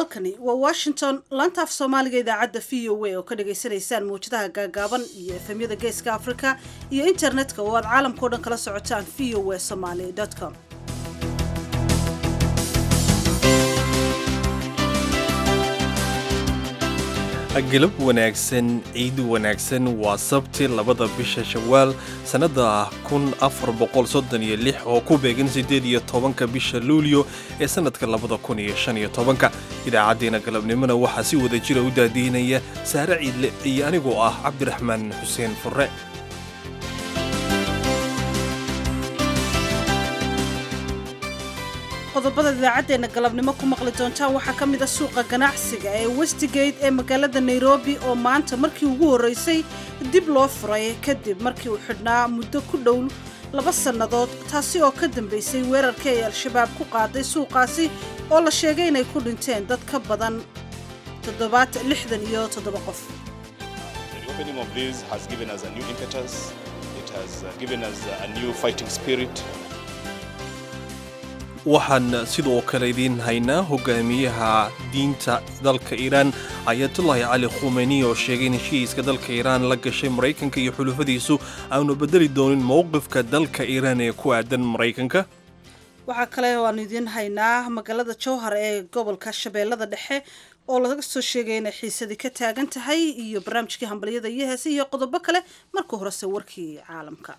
halkani waa washington laanta af soomaaliga idaacadda v o a oo ka dhagaysanaysaan mawjadaha gaagaaban iyo efemyada geeska afrika iyo internetka oo aad caalamkao dhan kala socotaan v o a somaly com galab wanaagsan ciid wanaagsan waa sabti labada bisha shawaal sannada kun afar boqol soddon iyo lix oo ku beegan siddeed iyo tobanka bisha luulyo ee sannadka labada kun iyo shan iyo tobanka idaacaddeena galabnimona waxaa si wada jira u daadiinaya saare ciidle iyo anigoo ah cabdiraxmaan xuseen furre qodobada idaacaddeena galabnimo ku maqli doontaan waxaa ka mid a suuqa ganacsiga ee westigate ee magaalada nairobi oo maanta markii ugu horreysay dib loo furay kadib markii uu xidhnaa muddo ku dhow laba sannadood taasi oo ka dambaysay weerarkii ay al-shabaab ku qaaday suuqaasi oo la sheegay inay ku dhinteen dad ka badan toddobaat lixdan iyo toddoba qof waxaan sidoo kale idiin haynaa hogaamiyaha diinta dalka iiraan ayatullaahi cali khumeyni oo sheegay in heshiiska dalka iiraan la gashay maraykanka iyo xulufadiisu aanu bedeli doonin mowqifka dalka iiraan ee ku aadan maraykanka waxaa kale oo aanu idiin haynaa magaalada jowhar ee gobolka shabeellada dhexe oo laga soo sheegay inay xiisadii ka taagan tahay iyo barnaamijkii hambalyada iyo heese iyo qodobo kale marka horese warkii caalamka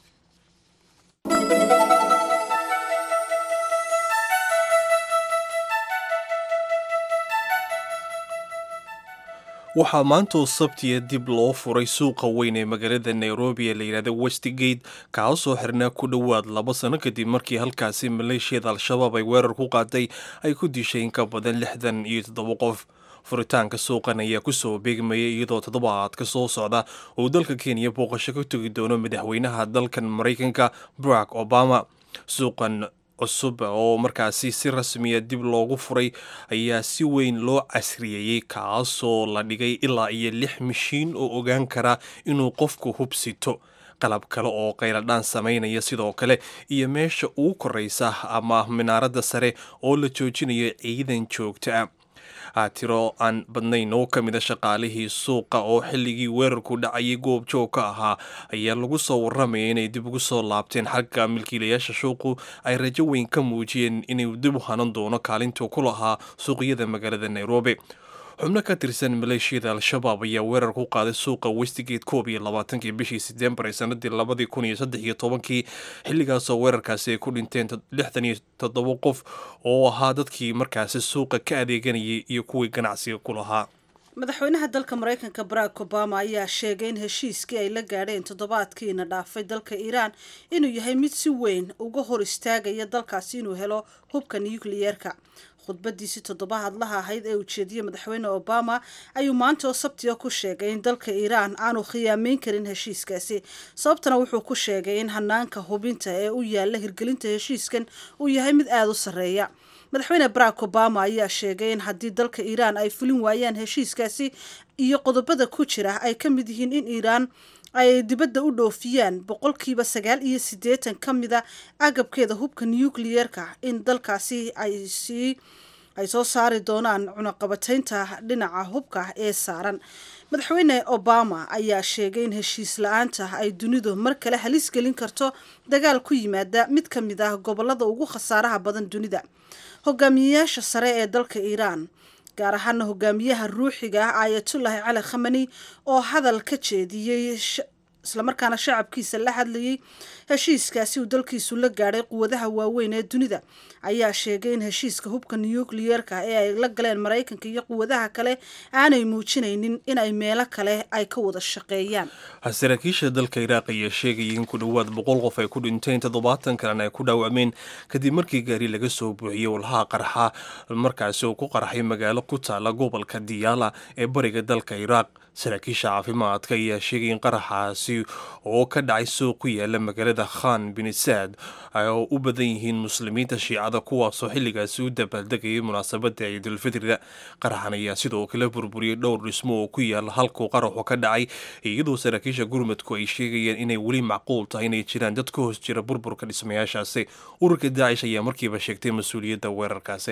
waxaa maantoo sabtiya dib loo furay suuqa weyn ee magaalada nairobi ee layidhahda westigate kaasoo xirnaa ku dhowaad laba sano kadib markii halkaasi maleeshiyada al-shabaab ay weerar ku qaaday ay ku dishay in ka badan lixdan iyo toddoba qof furitaanka suuqan ayaa kusoo beegmayay iyadoo toddobaadka soo socda uu dalka kenya booqasho ka tegi doono madaxweynaha dalkan maraykanka barack obama suuqan cusub oo markaasi si rasmiya dib loogu furay ayaa si weyn loo casriyeeyey kaasoo la dhigay ilaa iyo lix mishiin oo ogaan kara inuu qofku hubsito qalab kale oo qayladhaan samaynaya sidoo kale iyo meesha ugu koraysa ama minaaradda sare oo la joojinayo ciidan joogta ah tiro aan badnayn oo ka mida shaqaalihii suuqa oo xilligii weerarku dhacayay goob joog ka ahaa ayaa lagu soo warramaya inay dib ugu soo laabteen xagga milkiilayaasha suuqu ay rajo weyn ka muujiyeen inuu dib u hanan doono kaalintuu ku lahaa suuqyada magaalada nairobi xubno ka tirsan maleeshiyada al-shabaab ayaa weerar ku qaaday suuqa westigate koob iyo labaatankii bishii setembar ee sanadii labadii kun iyo saddex iyo tobankii xilligaasoo weerarkaasi ay ku dhinteen lixdan iyo toddoba qof oo ahaa dadkii markaasi suuqa ka adeeganayay iyo kuwii ganacsiga ku lahaa madaxweynaha dalka maraykanka barack obama ayaa sheegay in heshiiskii ay la gaadheen toddobaadkiina dhaafay dalka iiraan inuu yahay mid si weyn uga hor istaagaya dalkaasi inuu helo hubka nucleyeerka khudbadiisii toddobaadlaha ahayd ee ujeediyey madaxweyne obama ayuu maanta oo sabtiga ku sheegay in dalka iiraan aanu khiyaameyn karin heshiiskaasi sababtana wuxuu ku sheegay in hanaanka hubinta ee u yaalla hirgelinta heshiiskan uu yahay mid aada u sarreeya madaxweyne barack obama ayaa sheegay in haddii dalka iiraan ay fulin waayaan heshiiskaasi iyo qodobada ku jira ay ka mid yihiin in iiraan ay dibadda u dhoofiyaan boqolkiiba sagaal iyo siddeetan ka mida agabkeeda hubka nucleyeerka in dalkaasi ay sii ay soo saari doonaan cunaqabataynta dhinaca hubka ee saaran madaxweyne obama ayaa sheegay in heshiis la-aanta ay dunidu mar kale halis gelin karto dagaal ku yimaada mid ka mid ah gobolada ugu khasaaraha badan dunida hogaamiyeyaasha sare ee dalka iiraan gaar ahaana hogaamiyaha ruuxiga ah aayatullaahi cali khamani oo hadal ka jeediyey islamarkaana shacabkiisa la hadlayay heshiiskaasi uu dalkiisu la gaadhay quwadaha waaweyn ee dunida ayaa sheegay in heshiiska hubka nucleyeerka ee ay la galeen maraykanka iyo quwadaha kale aanay muujinaynin in ay meelo kale ay ka wada shaqeeyaan saraakiisha dalka iraaq ayaa sheegayay in ku dhowaad boqol qof ay ku dhinteen toddobaatan kalena ay ku dhaawacmeen kadib markii gaari laga soo buuxiyey walhaha qarxa markaasi uu ku qarxay magaalo ku taala gobolka diyaala ee bariga dalka iraaq saraakiisha caafimaadka ayaa sheegay in qaraxaasi oo ka dhacay suuq ku yaala magaalada khan bin saad oo u badan yihiin muslimiinta shiicada kuwaasoo xilligaasi u dabaaldegayay munaasabada ciidulfitrida qaraxan ayaa sidoo kale burburiyey dhowr dhismo oo ku yaala halkuu qaraxu ka dhacay iyadoo saraakiisha gurmadku ay sheegayeen inay weli macquul tahay inay jiraan dad ka hoos jira burburka dhismayaashaasi ururka daacish ayaa markiiba sheegtay mas-uuliyadda weerarkaasi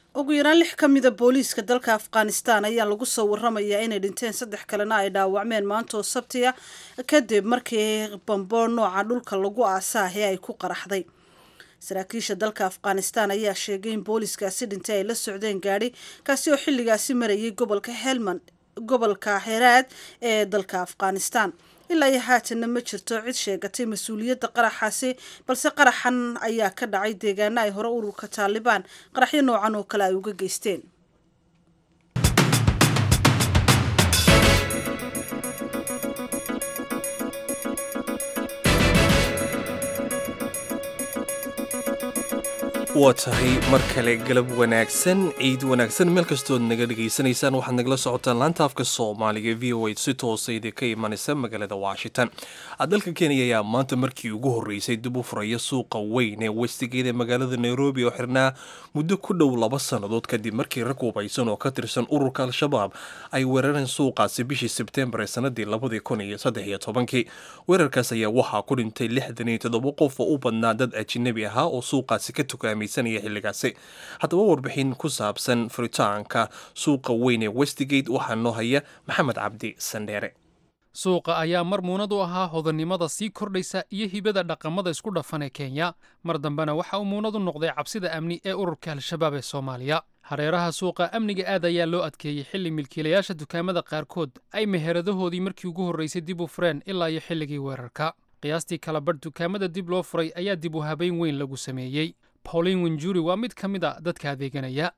ugu yaraan lix ka mida booliiska dalka afghanistan ayaa lagu soo waramayaa inay dhinteen saddex kalena ay dhaawacmeen maanta oo sabtiya kadib markii bambo nooca dhulka lagu aasaahe ay ku qaraxday saraakiisha dalka afghanistan ayaa sheegay in booliiskaasi dhintay ay la socdeen gaadhi kaasi oo xilligaasi marayay gobolka helmand gobolka heraad ee dalka afghanistan ilaa iyo haatanna ma jirto cid sheegatay mas-uuliyadda qaraxaasi balse qaraxan ayaa ka dhacay deegaano ay hore ururka taalibaan qaraxyo noocan oo kale ay uga geysteen waa tahay mar kale galab wanaagsan ciid wanaagsan meel kastood naga dhegaysanaysaan waxaad nagala socotaan laanta afka soomaaliga v o a si toosa idinka imanaysa magaalada washington dalka kenya ayaa maanta markii ugu horreysay dib u furaya suuqa weyn ee westigeed ee magaalada nairobi oo xirnaa muddo ku dhow laba sannadood kadib markii rag hubaysan oo ka tirsan ururka al-shabaab ay weerareen suuqaasi bishii sebtembar ee sanadii labadii kun iyo saddex iyo tobankii weerarkaas ayaa waxaa ku dhintay lixdan iyo toddoba qof oo u badnaa dad ajinabi ahaa oo suuqaasi ka tukaamaysanaya xilligaasi haddaba warbixin ku saabsan furitaanka suuqa weyn ee westigate waxaa noo haya maxamed cabdi sandheere suuqa ayaa mar muunad u ahaa hodannimada sii kordhaysa iyo hibada dhaqamada isku dhafan ee kenya mar dambena waxa uu muunad u noqday cabsida amni ee ururka al-shabaab ee soomaaliya hareeraha suuqa amniga aad ayaa loo adkeeyey xilli milkiilayaasha dukaamada qaarkood ay meheradahoodii markii ugu horraysay dib u fureen ilaa iyo xilligii weerarka qiyaastii kala badh dukaamada dib loo furay ayaa dib u habayn weyn lagu sameeyey pauline winjuri waa mid ka mid a dadka adeeganaya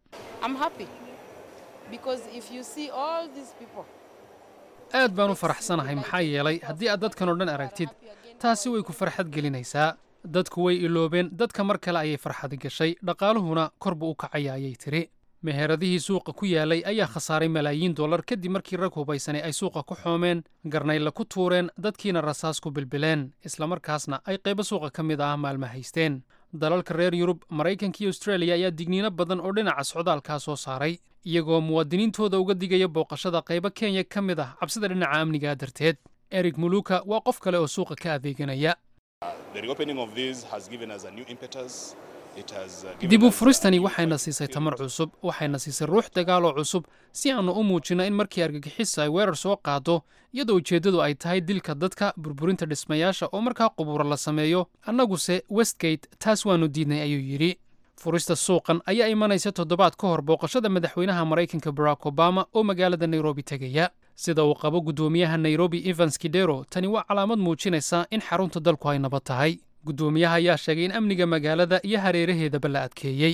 aad baan u faraxsanahay maxaa yeelay haddii aad dadkan oo dhan aragtid taasi way ku farxad gelinaysaa dadku way iloobeen dadka mar kale ayay farxadi gashay dhaqaaluhuna kor buu u kacaya ayay tidhi meheradihii suuqa ku yaalay ayaa khasaaray malaayiin dollar kadib markii rag hubaysanay ay suuqa ku xoomeen garnayla ku tuureen dadkiina rasaas ku bilbileen islamarkaasna ay qaybo suuqa ka mid ah maalma haysteen dalalka reer yurub maraykanka iyo austreeliya ayaa digniino badan oo dhinaca socdaalkaa soo saaray iyagoo muwaadiniintooda uga digaya booqashada qaybo kenya ka mid ah cabsida dhinaca amnigaa darteed erig muluka waa qof kale oo suuqa ka adeeganaya dib u furistani waxayna siisay tamar cusub waxayna siisay ruux dagaaloo cusub si aannu u muujinno in markii argagixisa ay weerar soo qaado iyadoo ujeeddadu ay tahay dilka dadka burburinta dhismayaasha oo markaa qubuura la sameeyo annaguse westgate taas waannu diidnay ayuu yidhi furista suuqan ayaa imanaysa toddobaad ka hor booqashada madaxweynaha maraykanka barack obama oo magaalada nairobi tegaya sida uu qabo guddoomiyaha nairobi evans kidero tani waa calaamad muujinaysa in xarunta dalku ay nabad tahay guddoomiyaha ayaa sheegay in amniga magaalada iyo hareeraheedaba la adkeeyey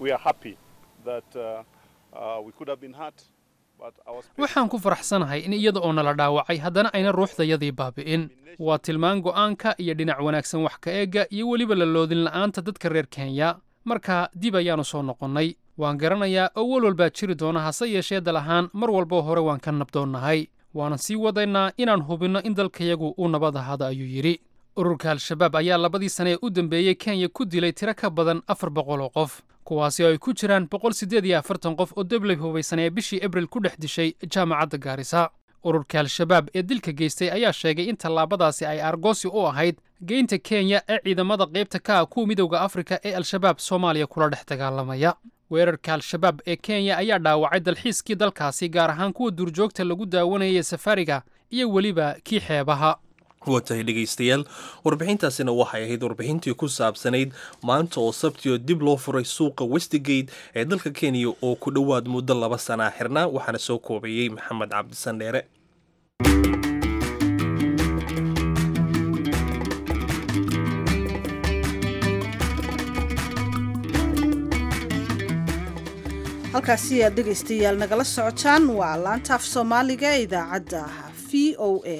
waxaan ku faraxsanahay in iyada oo nala dhaawacay haddana ayna ruuxdayadii baabi'in waa tilmaan go'aanka iyo dhinac wanaagsan wax ka eegga iyo weliba la loodin la'aanta dadka reer kenya markaa dib ayaannu soo noqonnay waan garanayaa oo wal walbaa jiri doona hase yeeshee dal ahaan mar walboo hore waan ka nabdoonnahay waanan sii wadaynaa inaan hubinno in dalkayagu uu nabad ahaado ayuu yidhi ururka al-shabaab ayaa labadii sane ee u dambeeyey kenya ku dilay tiro ka badan afar boqol oo qof kuwaasi oo ay ku jiraan boqol siddeed iyo afartan qof oo debley hubaysan ee bishii abril ku dhex dishay jaamacadda gaarisa ururka al-shabaab ee dilka geystay ayaa sheegay in tallaabadaasi ay argoosi u ahayd geynta kenya ee ciidamada qaybta ka ah kuwa midowda afrika ee al-shabaab soomaaliya kula dhex dagaalamaya weerarka al-shabaab ee kenya ayaa dhaawacay dalxiiskii dalkaasi gaar ahaan kuwa duurjoogta lagu daawanayay safariga iyo weliba kii xeebaha waa tahay dhegaystayaal warbixintaasina waxay ahayd warbixintii ku saabsanayd maanta oo sabtioo dib loo furay suuqa westigate ee dalka kenya oo ku dhowaad muddo laba sanaa xirnaa waxaana soo koobayey maxamed cabdisandheere halkaasi aad dhegaystayaal nagala socotaan waa laanta af soomaaliga ee idaacadda v o a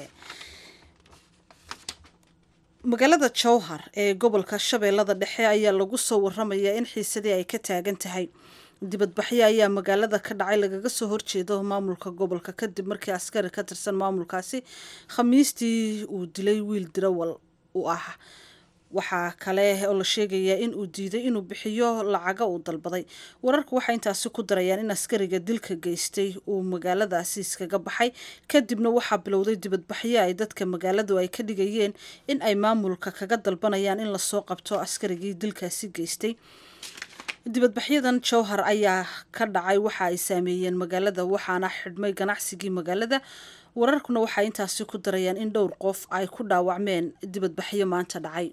magaalada jowhar ee gobolka shabeellada dhexe ayaa lagu soo waramayaa in xiisadii ay ka taagan tahay dibadbaxyo ayaa magaalada ka dhacay lagaga soo horjeedo maamulka gobolka kadib markii askari ka tirsan maamulkaasi khamiistii uu dilay wiil dirawal u ah waxaa kale oo la sheegayaa in uu diiday inuu bixiyo lacaga uu dalbaday wararku waxay intaasi ku darayaan in askariga dilka geystay uu magaaladaasi iskaga baxay kadibna waxaa bilowday dibadbaxyo ay dadka magaaladu ay ka dhigayeen in ay maamulka kaga dalbanayaan in lasoo qabto askarigii dilkaasi geystay dibadbaxyadan jowhar ayaa ka dhacay waxa ay saameeyeen magaalada waxaana xidhmay ganacsigii magaalada wararkuna waxay intaasi ku darayaan in dhowr qof ay ku dhaawacmeen dibadbaxyo maanta dhacay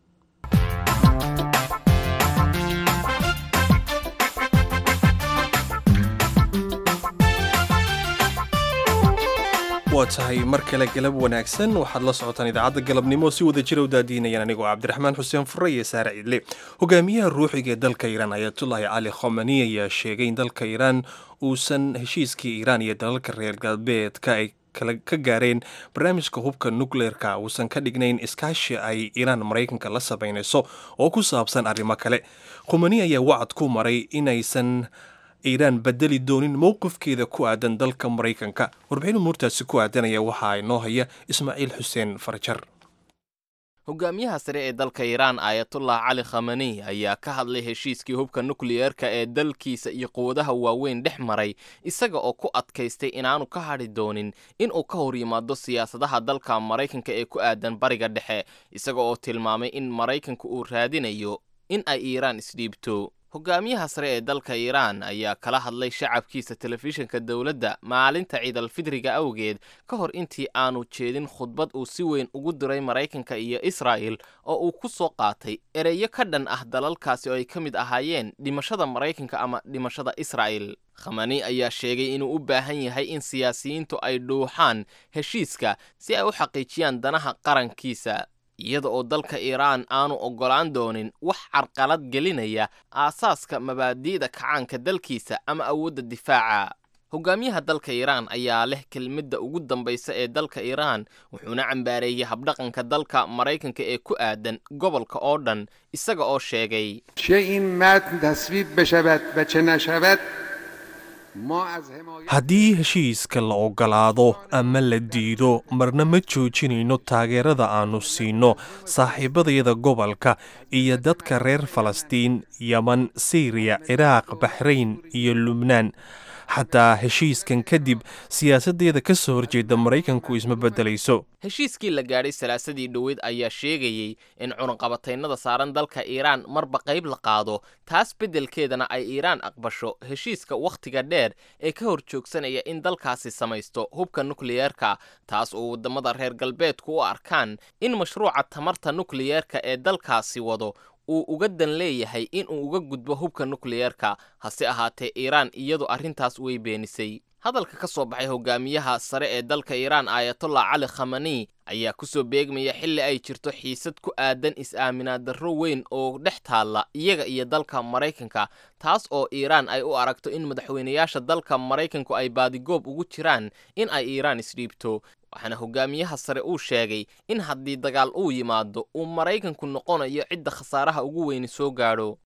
waa tahay mar kale galab wanaagsan waxaad la socotaan idaacadda galabnimo si wada jira u daadiinayaan anigoo cabdiraxmaan xuseen fure iyo saare ciidle hogaamiyaha ruuxiga ee dalka iiraan ayatullaahi cali khomani ayaa sheegay in dalka iiraan uusan heshiiskii iiraan iyo dalalka reer galbeedka ay ka gaareen barnaamijka hubka nukleerka uusan ka dhignayn iskaashi ay iiraan maraykanka la samaynayso oo ku saabsan arrimo kale khomani ayaa wacad ku maray inaysan iiraan bedeli doonin mowqifkeeda ku aadan dalka maraykanka warbixin umuurtaasi ku aadanaya waxaa inoo haya ismaaciil xuseen farjar hogaamiyaha sare ee dalka iiraan aayatullah cali khamani ayaa ka hadlay heshiiskii hubka nukliyeerka ee dalkiisa iyo quwadaha waaweyn dhex maray isaga oo ku adkaystay inaanu ka hadhi doonin inuu ka hor yimaado siyaasadaha dalka maraykanka ee ku aadan bariga dhexe isaga oo tilmaamay in maraykanka uu raadinayo in ay iiraan isdhiibto hogaamiyaha sare ee dalka iiraan ayaa kala hadlay shacabkiisa telefishinka dowladda maalinta ciidalfidriga awgeed ka hor intii aanu jeedin khudbad uu si weyn ugu diray maraykanka iyo israa'el oo uu ku soo qaatay ereyo ka dhan ah dalalkaasi oo ay ka mid ahaayeen dhimashada maraykanka ama dhimashada israa'el khamani ayaa sheegay inuu u baahan yahay in siyaasiyiintu ay dhuuxaan heshiiska si ay u xaqiijiyaan danaha qarankiisa iyada oo dalka iiraan aanu oggolaan doonin wax carqalad gelinaya aasaaska mabaadi'da kacaanka dalkiisa ama awoodda difaaca hogaamiyaha dalka iiraan ayaa leh kelmadda ugu dambaysa ee dalka iiraan wuxuuna cambaareeyey habdhaqanka dalka maraykanka ee ku aadan gobolka oo dhan isaga oo sheegay haddii heshiiska la oggolaado ama la diido marna ma joojinayno taageerada aannu siinno saaxiibadayada gobolka iyo dadka reer falastiin yeman siriya ciraaq baxrayn iyo lubnaan xataa heshiiskan kadib siyaasaddeeda ka soo horjeeda maraykanku isma beddelayso heshiiskii la gaadhay salaasadii dhoweyd ayaa sheegayey in cunaqabataynada saaran dalka iiraan marba qayb la qaado taas beddelkeedana ay iiraan aqbasho heshiiska wakhtiga dheer ee ka hor joogsanaya in dalkaasi samaysto hubka nukliyeerka taas oo waddamada reer galbeedku u arkaan in mashruuca tamarta nukliyeerka ee dalkaasi wado uu uga dan leeyahay inuu uga gudbo hubka nukliyeerka hase ahaatee iiraan iyadu arrintaas way beenisay hadalka ka soo baxay hogaamiyaha sare ee dalka iiraan aayatollah cali khamani ayaa ku soo beegmaya xilli ay jirto xiisad ku aadan is-aaminaad darro weyn oo dhex taalla iyaga iyo dalka maraykanka taas oo iiraan ay u aragto in madaxweynayaasha dalka maraykanku ay baadigoob ugu jiraan in ay iiraan isdhiibto waxaana hogaamiyaha sare uu sheegay in haddii dagaal uu yimaado uu maraykanku noqonayo cidda khasaaraha ugu weyni soo gaadho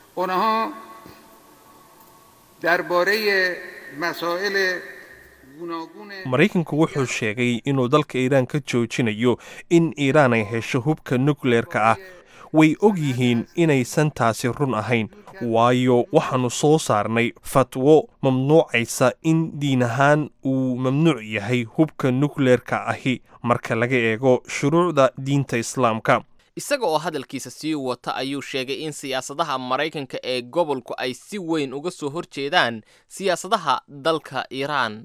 maraykanku wuxuu sheegay inuu dalka iiraan ka joojinayo in iiraan ay hesho hubka nukleerka ah way og yihiin inaysan taasi run ahayn waayo waxaannu soo saarnay fatwo mamnuucaysa in diin ahaan uu mamnuuc yahay hubka nukleerka ahi marka laga eego shuruucda diinta islaamka isaga oo hadalkiisa sii wata ayuu sheegay in siyaasadaha maraykanka ee gobolku ay si weyn uga soo hor jeedaan siyaasadaha dalka iiraan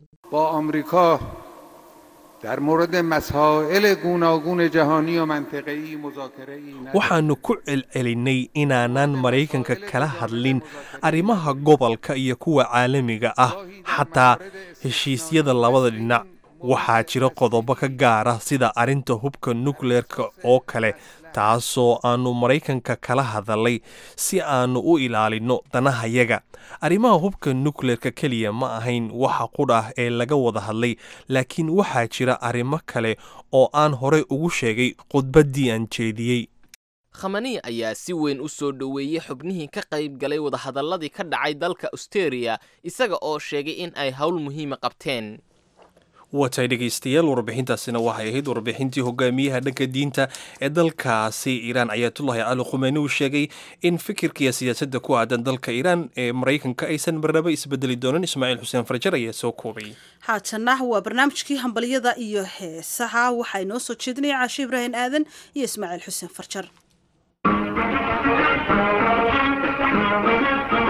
waxaannu ku celcelinnay inaanan maraykanka kala hadlin arrimaha gobolka iyo kuwa caalamiga ah xataa heshiisyada labada dhinac waxaa jira qodobo ka gaara sida arrinta hubka nukleerka oo kale taasoo aannu maraykanka kala hadalay si aannu u ilaalinno danahayaga arrimaha hubka nukleerka keliya ma ahayn waxa qudh ah ee laga wada hadlay laakiin waxaa jira arrimo kale oo aan horey ugu sheegay khudbaddii aan jeediyey khamani ayaa si weyn u soo dhoweeyey xubnihii ka qayb galay wadahadalladii ka dhacay dalka austeria isaga oo sheegay in ay howl muhiima qabteen watay dhegaystayaal warbixintaasina waxay ahayd warbixintii hogaamiyaha dhanka diinta ee dalkaasi iiraan ayaatullahi cali khumeyni uu sheegay in fikirkiiyo siyaasadda ku aadan dalka iiraan ee maraykanka aysan marnaba isbedeli doonin ismaaciil xuseen farjar ayaa soo koobay haatana waa barnaamijkii hambalyada iyo heesaha waxaa inoo soo jeedinaya caashe ibraahim aadan iyo ismaaciil xuseen farjar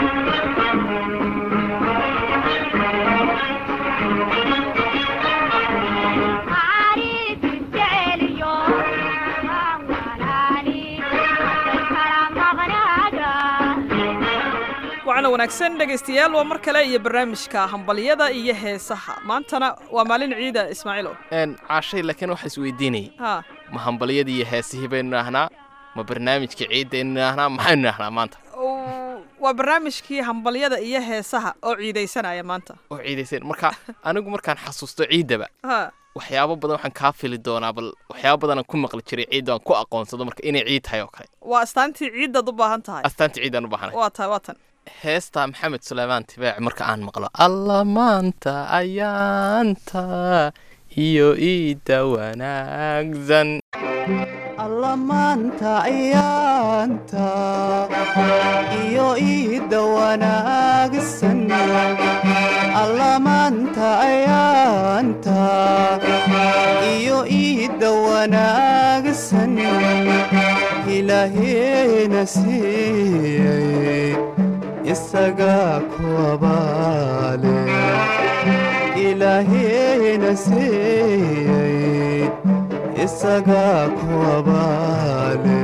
wacana wanaagsan dhegaystayaal waa mar kale iyo barnaamijka hambalyada iyo heesaha maantana waa maalin ciida ismaaciilo n caashay laakiin waxa isweydiinayay ha ma hambalyadii iyo heesihii baynu idhaahnaa ma barnaamijka ciiddaynu idhaahnaa maxaynu idhaahnaa maanta oo- waa barnaamijkii hambalyada iyo heesaha oo ciidaysanaya maanta oo ciidaysan marka anigu markaan xasuusto ciiddaba ha waxyaabo badan waxaan kaa fili doonaa bal waxyaabo badanaan ku maqli jiray ciidda aan ku aqoonsado marka inay ciid tahay oo kale waa astaantii ciiddaad u baahan tahay astaanta ciiddaan u baahanay waa tahay waa tan heesta maxamed suleymaan tibaac marka aan maqlo alla maanta ayaanta iyo iidda wanaagsan alla maanta ayaanta iyo iidda wanaagsan alla maanta ayaanta iyo iidda wanaagsan ilaaheena siiyey isagaa ku abaale ilaaheena siiyey isagaa ku abaale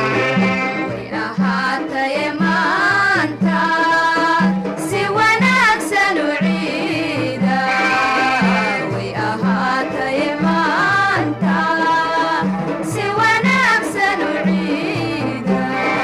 ahaataye maanta si wanaagsan u ciida way ahaataye maanta si wanaagsan u ciida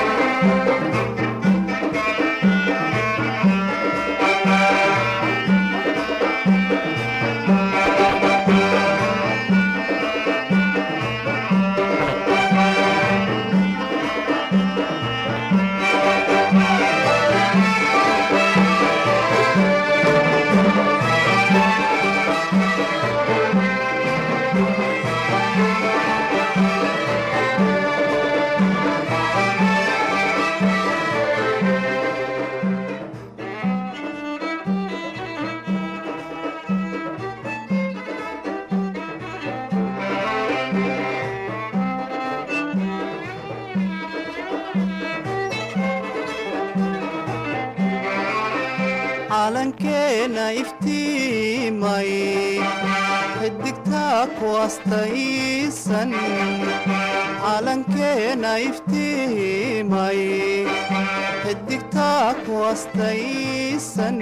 calankeena iftiimay xidigtaa ku astaysan calankeena iftiimay xidigtaa ku astaysan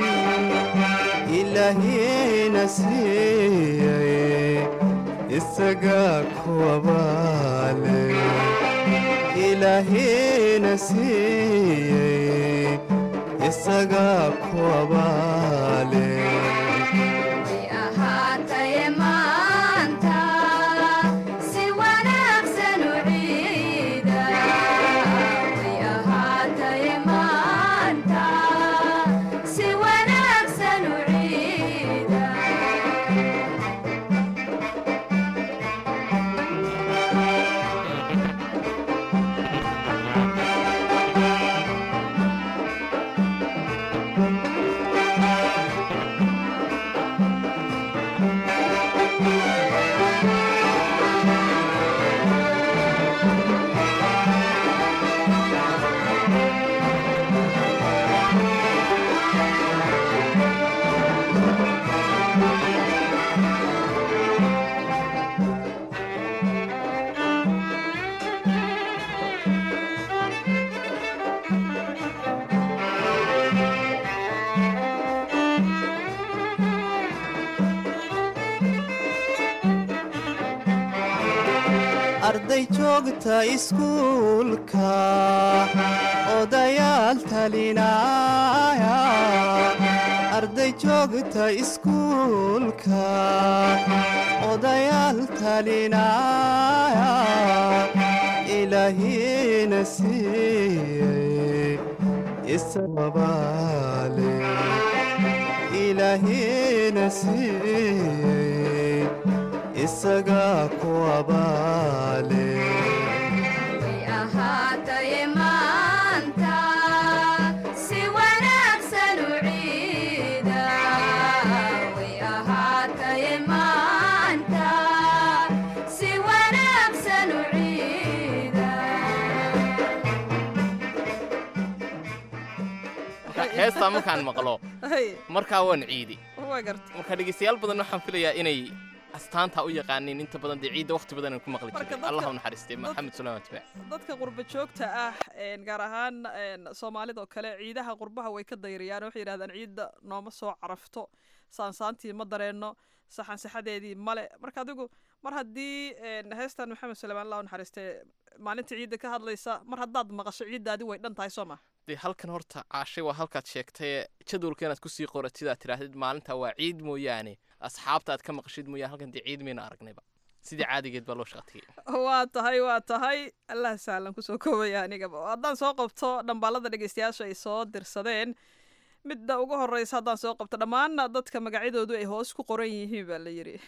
ilaahiina siiyey isagaa ku abaale ilaahiina siiyey isagaa ku abaale way ahaataye maanta si wanaagsan u ciida way ahaataye maanta si wanaagsan u ciida arday joogta iskuulka odayaal talinaya arday joogta iskuulka odayaal talinaya ilaahiina siiyey isababaale ilaahiina siiyey isagaa ku abaale way ahaataye maanta si wanaagsan u ciida way ahaataye maanta si wanaagsan u ciida heestaa markaan maqlo hay markaa waan ciidi waa garta marka dhegeystayaal badan waxaan filayaa inay astaanta u yaqaaniin inta badan dee ciidda waqti badan ku maqli Marka jiray dadka- allah u naxariistay dad- maxamed suleyman tibaac dadka qurba joogta ah een, gaar ahaan een, soomaalida oo kale ciidaha qurbaha way ka dayriyaan waxay yidhahdaan ciidda nooma soo carafto saansaantii ma dareenno saxansaxadeedii male marka adigu mar haddii een, heestan maxamed suleyman allah u naxariistay maalinta ciidda ka hadlaysa mar haddaad maqasho ciiddaadi way dhan tahay soo ma dee halkan horta caashay waa halkaad sheegtay jadwalka inaad kusii qoratid aad tidhaahdid maalinta waa ciid mooyaane asxaabta aad ka maqashid mooyaane halkan dee ciid mayna aragnayba sidii caadigeed baa loo shaqatiyey waa tahay waa tahay allah sahlan kusoo koobaya anigaba haddaan soo qabto dhambaalada dhegeystayaasha ay soo dirsadeen midda ugu horeysa haddaan soo qabto dhammaan dadka magacyadoodu ay hoos ku qoran yihiin baa la yidhi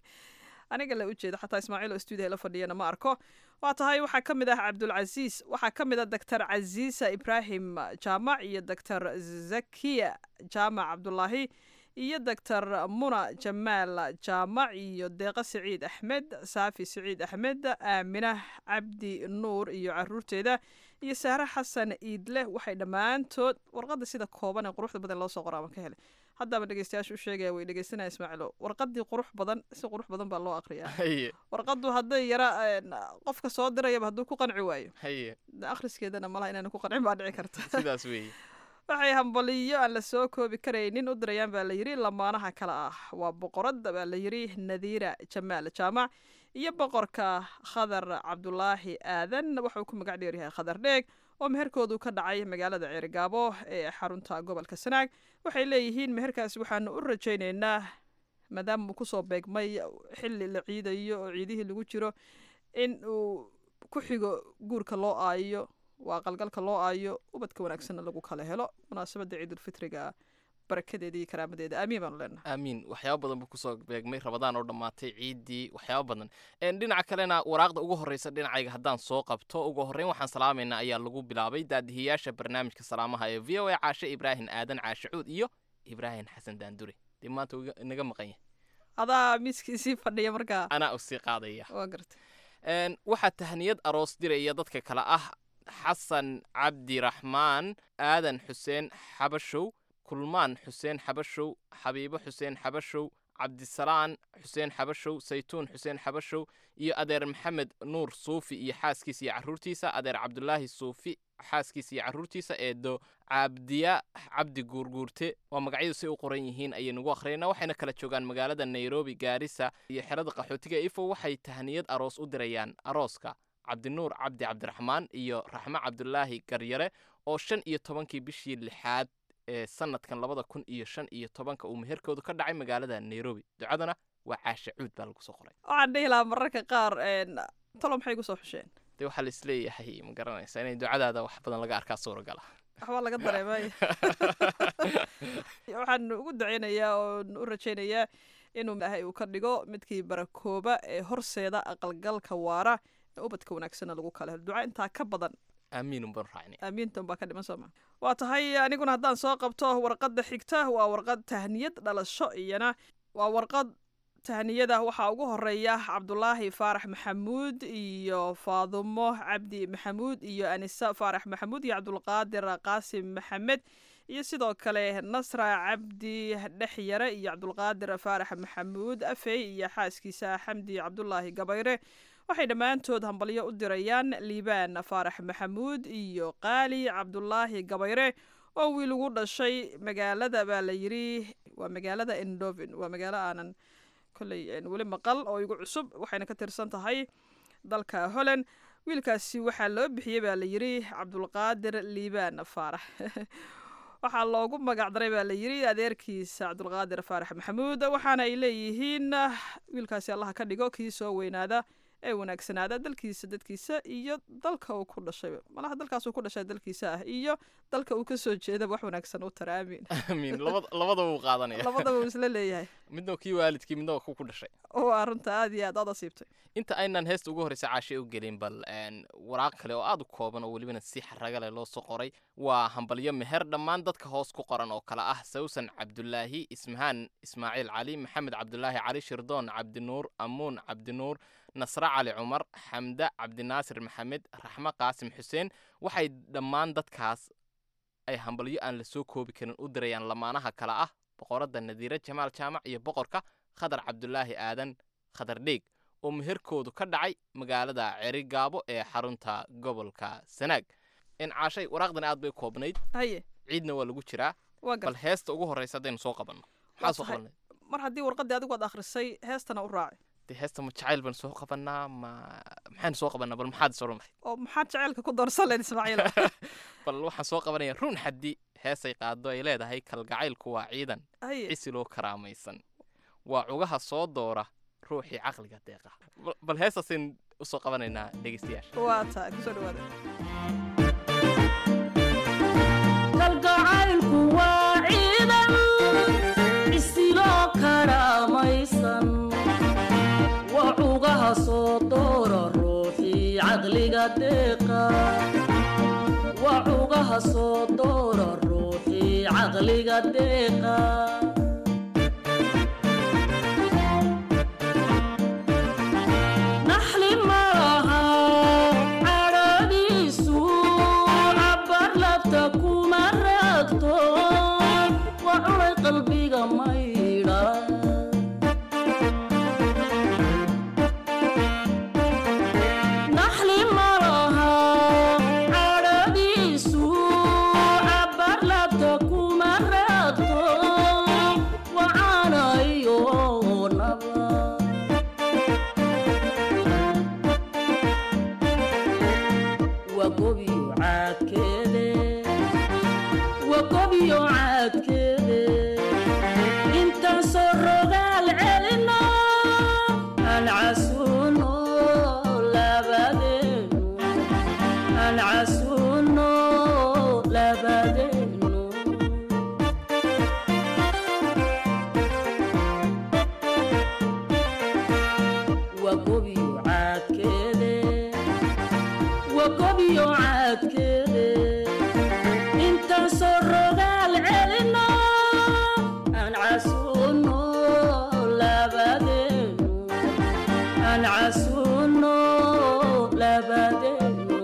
aniga la ujeeda xataa ismaaciil oo stuudiya la fadhiyana ma arko waa tahay waxaa ka mid ah cabdulcasiis waxaa ka mid ah doctor casiisa ibraahim jaamac iyo doctor zakiya jaamac cabdulaahi iyo doctor muna jamaal jaamac iyo deeqa siciid axmed saafi siciid axmed aamina cabdi nuur iyo caruurteeda iyo sahre xasan iidle waxay dhammaantood warqadda sida kooban ee quruxda badan loo soo qoraaban ka helay haddaba dhegeystayaasha u sheegaya way dhegeysanaya ismaaciilo warqaddii qurux badan si qurux badan baa loo aqriyaa haye warqaddu hadday yara een, qofka soo dirayaba hadduu ku qanci waayo haye de akhriskeedana malaha inayna ku qancin baa dhici karta sidaas weeye waxay hambaliyo aan la soo koobi karaynin u dirayaan baa la yidhi lamaanaha kale ah waa boqoradda baa la yidhi nadiira jamaal jaamac iyo boqorka khadar cabdulaahi aadan wuxuu ku magac dheer yahay khadar dheeg oo meherkoodu ka dhacay magaalada ceerigaabo ee xarunta gobolka sanaag waxay leeyihiin meherkaasi waxaanu u rajaynaynaa maadaama uu kusoo beegmay xilli la ciidayo oo ciidihii lagu jiro in uu ku xigo guurka loo aayo waa qalgalka loo aayo ubadka wanaagsanna lagu kala helo munaasabadda ciidulfitriga barakadeeda iyo karaamadeeda aamiin baanu leenahay aamiin waxyaaba badan buu kusoo beegmay rabadaan oo dhammaatay ciiddii waxyaaba badan En, dhinaca kalena waraaqda ugu horreysa dhinacayga haddaan soo qabto ugu horreyn waxaan salaamaynaa ayaa lagu bilaabay daadihiyaasha barnaamijka salaamaha ee v o a caashe ibraahim aadan caashe cuud iyo ibraahim xasan daandure dee maanta wuu iga- inaga maqan yahay adaa miiskiisii fadhiya markaa anaa u sii qaadaya waa gartay En, waxaa tahniyad aroos diraya dadka kale ah xasan cabdiraxmaan aadan xuseen xabashow kulmaan xuseen xabashow xabiibo xuseen xabashow cabdisalaan xuseen xabashow saytuun xuseen xabashow iyo adeer maxamed nuur suufi iyo xaaskiisa iyo carruurtiisa adeer cabdulaahi suufi xaaskiisa iyo carruurtiisa eedo cabdiya cabdi guurguurte waa magacyadu say u qoran yihiin ayaynugu akhriyayna waxayna kala joogaan magaalada nairobi gaarisa iyo xerada qaxootiga ifo waxay tahniyad aroos u dirayaan arooska cabdinuur cabdi cabdiraxmaan iyo raxmo cabdulaahi garyare oo shan iyo tobankii bishii lixaad ee sanadkan labada kun iyo shan iyo tobanka uu meherkoodu ka dhacay magaalada nairobi ducadana waa caashe cuud baa lagu soo qoray waxaan dhihi lahaa mararka qaar een, talo maxay kusoo xusheen dee waxaa la isleeyahay ma garanaysa inay ducadaada wax badan laga arkaa suuragala waxbaa laga dareemay waxaan ugu daceynayaa oo u rajaynayaa inuu ilaahay uu ka dhigo midkii barakooba ee horseeda aqalgalka waara ee ubadka wanaagsanna lagu kala helo duca intaa ka badan aamiin unbaan raacnay aamiintan baa ka dhiman sooma waa tahay aniguna haddaan soo qabto warqadda xigta waa warqad tahniyad dhalasho iyana waa warqad tahniyada waxaa ugu horeeya cabdulaahi faarax maxamuud iyo faadumo cabdi maxamuud iyo anisa faarax maxamuud iyo cabdulqaadir qaasim maxamed iyo sidoo kale nasra cabdi dhexyare iyo cabdulqaadir faarax maxamuud afey iyo xaaskiisa xamdi cabdulaahi gabayre waxay dhammaantood hambalyo u dirayaan liibaan faarax maxamuud iyo qaali cabdulaahi gabayre oo wiil ugu dhashay magaalada baa la yidhi waa magaalada endovin waa magaalo aanan kolley een weli maqal oo igu cusub waxayna ka tirsan tahay dalka holland wiilkaasi waxaa loo bixiyey baa la yidhi cabdulqaadir liibaan faarax waxaa loogu magac daray baa la yidhi adeerkiisa cabdulqaadir faarax maxamuud waxaana ay leeyihiin wiilkaasi allaha ka dhigo kii soo weynaada ee wanaagsanaada dalkiisa dadkiisa iyo dalka uu ku dhashay malaha dalkaas uu ku dhashay dalkiisa ah iyo dalka uu kasoo jeeda wax wanaagsan u tara aamin aamiin labada labadaba wuu qaadanaya labadaba uu isla leeyahay midna kii waalidkii midna ku ku dhashay waa runta aad iyo aad aad asiibtay inta aynan heesta ugu horreysa caashe u gelin bal een, waraaq kale oo aad u kooban oo welibana si xaraga leh loo soo qoray waa hambalyo meher dhammaan dadka hoos ku qoran oo kale ah sawsan cabdulaahi ismahaan ismaaciil cali maxamed cabdulaahi cali shirdoon cabdinuur amuun cabdinuur nasre cali cumar xamde cabdinaasir maxamed raxmo qaasim xuseen waxay dhammaan dadkaas ay hambalyo aan la soo koobi karin u dirayaan lamaanaha kale ah boqoradda nadiire jamaal jaamac iyo boqorka khadar cabdulaahi aadan khadardheeg oo meherkoodu ka dhacay magaalada cerigaabo ee xarunta gobolka sanaag in caashay waraaqdan aad bay koobnayd haye ciidna waa lagu jiraa waa bal gar heesta ugu horreysa haddaynu soo qabanno maxaa soo tahay. qabanay mar haddii warqaddii adigu aad akhrisay heestana u raaci dee heesta ma jacayl baan soo qabanaa ma maxaynu soo qabanaa bal maxaad soo runay oo maxaad jaceylka ku doorsan lahayd ismaaciil bal waxaan soo qabanaya run xaddi heesay qaado ay leedahay kalgacaylku waa ciidan haye cisiloo karaamaysan waa cugaha soo doora ruuxii caqliga deeqa Bal- bal heestaasaynu usoo qabanaynaa dhegeystayaasha waa tahay kusoo dhawaada kalgacaylku waa ciidan isiloo karaamaysan waa cugaha soo doora ruuxii caqliga deeqa waa cugaha soo doora ruuxii caqliga deeqa naxli malaha cadhadiisu cabar labta kuma raagto waa culay qalbiga maydha naxli malaha cadhadiisu cabar labta kuma raagto waa caanayo naba waa gobiyo caadkeede waa gobiyo caadkeede intaan soo rogaal celino aan casuuno labadeenu aan casuuno labadeenu waa gobiyo caadkeede waa gobiyo caadkeede intaan soo rogaal celino aan casuuno labadeenu aan casuuno labadeenu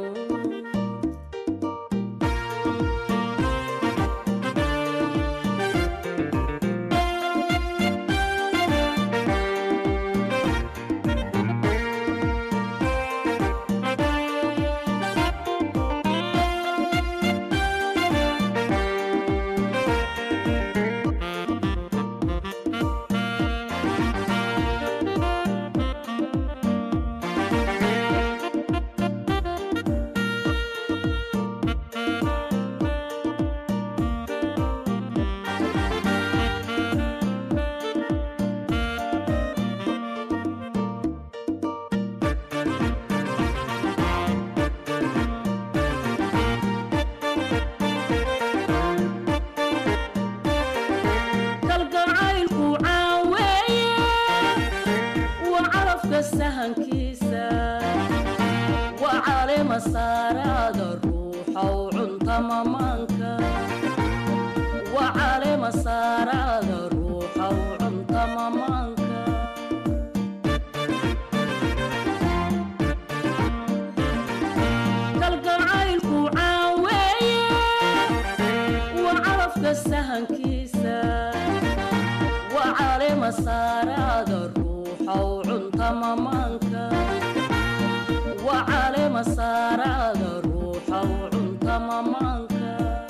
kalgacaylku caaweeye waa calafka sahankiisa waa caleema saaraada ruuxow cunta mamaanka waa caleema saaraada ruuxow cunta mamaanka kalgacaylku caaweeye waa calafka sahankiisa waa caleema saaraada ruuxow cunta mamaanka waa caleema saaraada ruuxow cunta mamaanka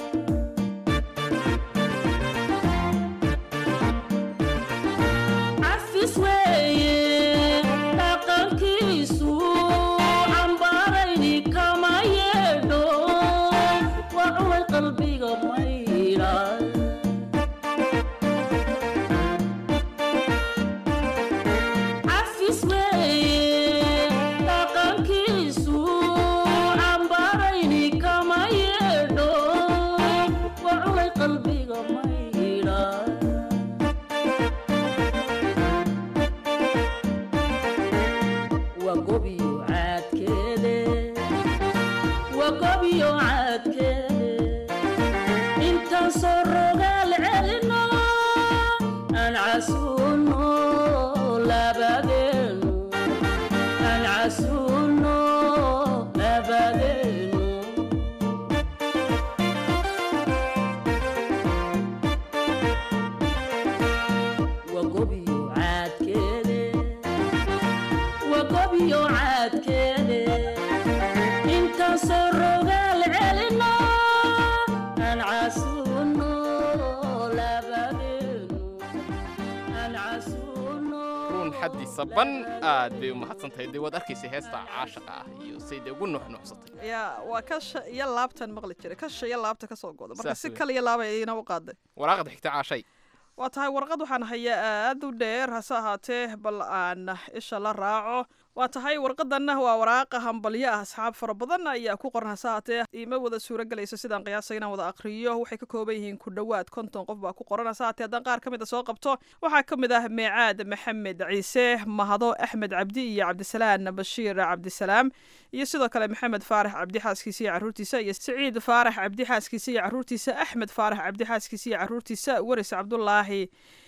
cafis weeye dhaqankiisu cambaarayni kama yeedho waa culay qalbiga maydha cafis weeye dhaqankiisu cambaarayni kama yeedho waa culay qalbiga maydha waa gobiyo caadkeede waa gobiyo caadkeede intaan soo cabdi saban aad bay u mahadsantahay dee waad arkaysay heesta caashaqa ah iyo say dee ugu nuuxnuuxsatay yaa waa kasha iyo laabtan maqli jiray kasha iyo laabta ka soo goda marka Saas si wey. kale iyo laaba ina u qaaday waraaqda xigta caashay waa tahay warqad waxaan hayaa aad u dheer hase ahaatee bal aan isha la raaco waa tahay warqadanna waa waraaqa hambalyo ah asxaab fara badan ayaa ku qoran hase ahaatee iima wada suuro gelayso sidaan qiyaasay inaan wada aqriyo waxay ka kooban yihiin ku dhowaad konton qof baa ku qoran hase ahaatee haddaan qaar ka mid a soo qabto waxaa ka mid ah meecaad maxamed ciise mahado axmed cabdi iyo cabdisalaan bashiir cabdisalaam iyo sidoo kale maxamed faarax cabdi xaaskiisa iyo caruurtiisa iyo siciid faarax cabdi xaaskiisa iyo caruurtiisa axmed faarax cabdi xaaskiisa iyo caruurtiisa waris cabdulaahi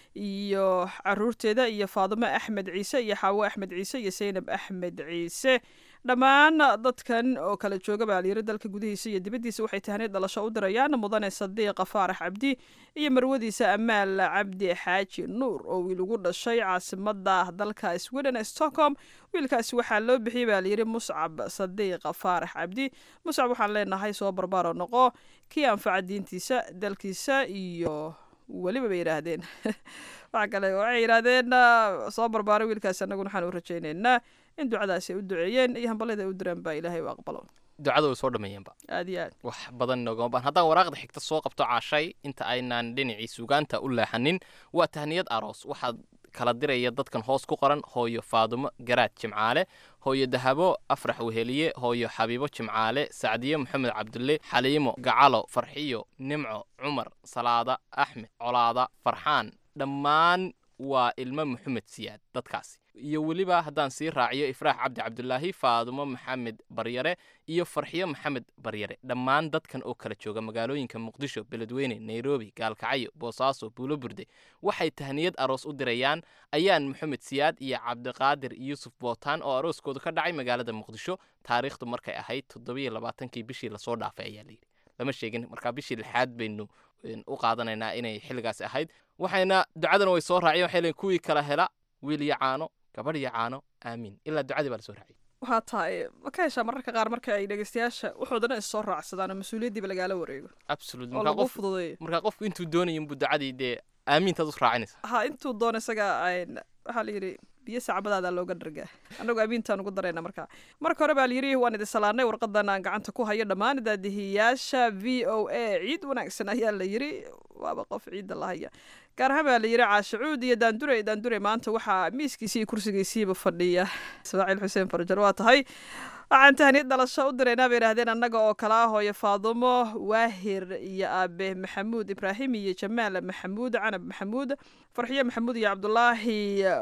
iyo caruurteeda iyo faadimo axmed ciise iyo xaawo axmed ciise iyo saynab axmed ciise dhammaan dadkan oo kala jooga baa layiri dalka gudihiisa iyo dibaddiisa waxay tahniid dhalasho u dirayaan mudane sadiiqa faarax cabdi iyo marwadiisa amaal cabdi xaaji nuur oo wiil ugu dhashay caasimada dalka sweden ee stockholm wiilkaasi waxaa loo bixiyey baa layiri muscab sadiiqa faarax cabdi muscab waxaan leenahay soo barbaaro noqo kii anfaca diintiisa dalkiisa iyo weliba bay yidhaahdeen waxa kale waxay yidhaahdeen ah, soo barbaaray wiilkaasi annaguna waxaan u rajaynaynaa in ducadaasi ay u duceeyeen iyo hambalada ay u direen baa ilaahay u aqbalo ducada way soo dhammeeyeenba aad iyo aad wax badan noogama baan haddaan waraaqda xigta soo qabto caashay inta aynaan dhinacii sugaanta u leexanin waa tahniyad aroos waxaad kala diraya dadkan hoos ku qoran hooyo faadumo garaad jimcaale hooyo dahabo afrax weheliye hooyo xabiibo jimcaale sacdiye maxamed cabdulle xaliimo gacalo farxiyo nimco cumar salaada axmed colaada farxaan dhammaan waa ilmo maxamed siyaad dadkaasi iyo weliba haddaan sii raaciyo ifraax cabdi cabdulaahi faadumo maxamed baryare iyo farxiyo maxamed baryare dhammaan dadkan oo kala jooga magaalooyinka muqdisho beledweyne nairobi gaalkacyo boosaaso buulo burde waxay tahniyad aroos u dirayaan ayaan maxamed siyaad iyo cabdiqaadir yuusuf bootaan oo arooskoodu ka dhacay magaalada muqdisho taariikhdu markay ahayd toddobiyo labaatankii bishii lasoo dhaafay ayaa layidhi lama sheegin markaa bishii lixaad baynu een, u qaadanaynaa inay xilligaasi ahayd waxayna ducadana way soo raaciyeen waxay leeyihin kuwii kala hela wiil iyo caano gabadh iyo caano aamiin ilaa ducadii baa lasoo raaciyay waxaa tahay ma ka heshaa mararka qaar marka ay dhegeystayaasha wuxuudana is soo raacsadaan oo mas-uuliyaddiiba lagaala wareego absolute oo markaa lagu qof fududeeyo markaa qofku intuu doonaya inbuu ducadii dee aamintaad u raacinaysa ha intuu doono isaga ayn- waxaa la yidhi biyo sacbadaada looga dhargaa annagu amiintaan ugu darayna markaa marka hore baa layidhi waan idin salaanay warqadan aan gacanta ku hayo dhammaan daadihiyaasha v o a ciid wanaagsan ayaa la yidhi waaba qof ciidda la haya gaar ahaan baa la yidhi caashacuud iyo daandure daandure maanta waxaa miiskiisii iyo kursigiisiiba fadhiya ismaaciil xuseen farjar waa tahay waxaan tahniyad dhalasho u diraynaa bay idhahdeen annaga oo kala ah hooyo faadumo waahir iyo aabe maxamuud ibraahim iyo jamaal maxamuud canab maxamuud farxiyo maxamuud iyo cabdulaahi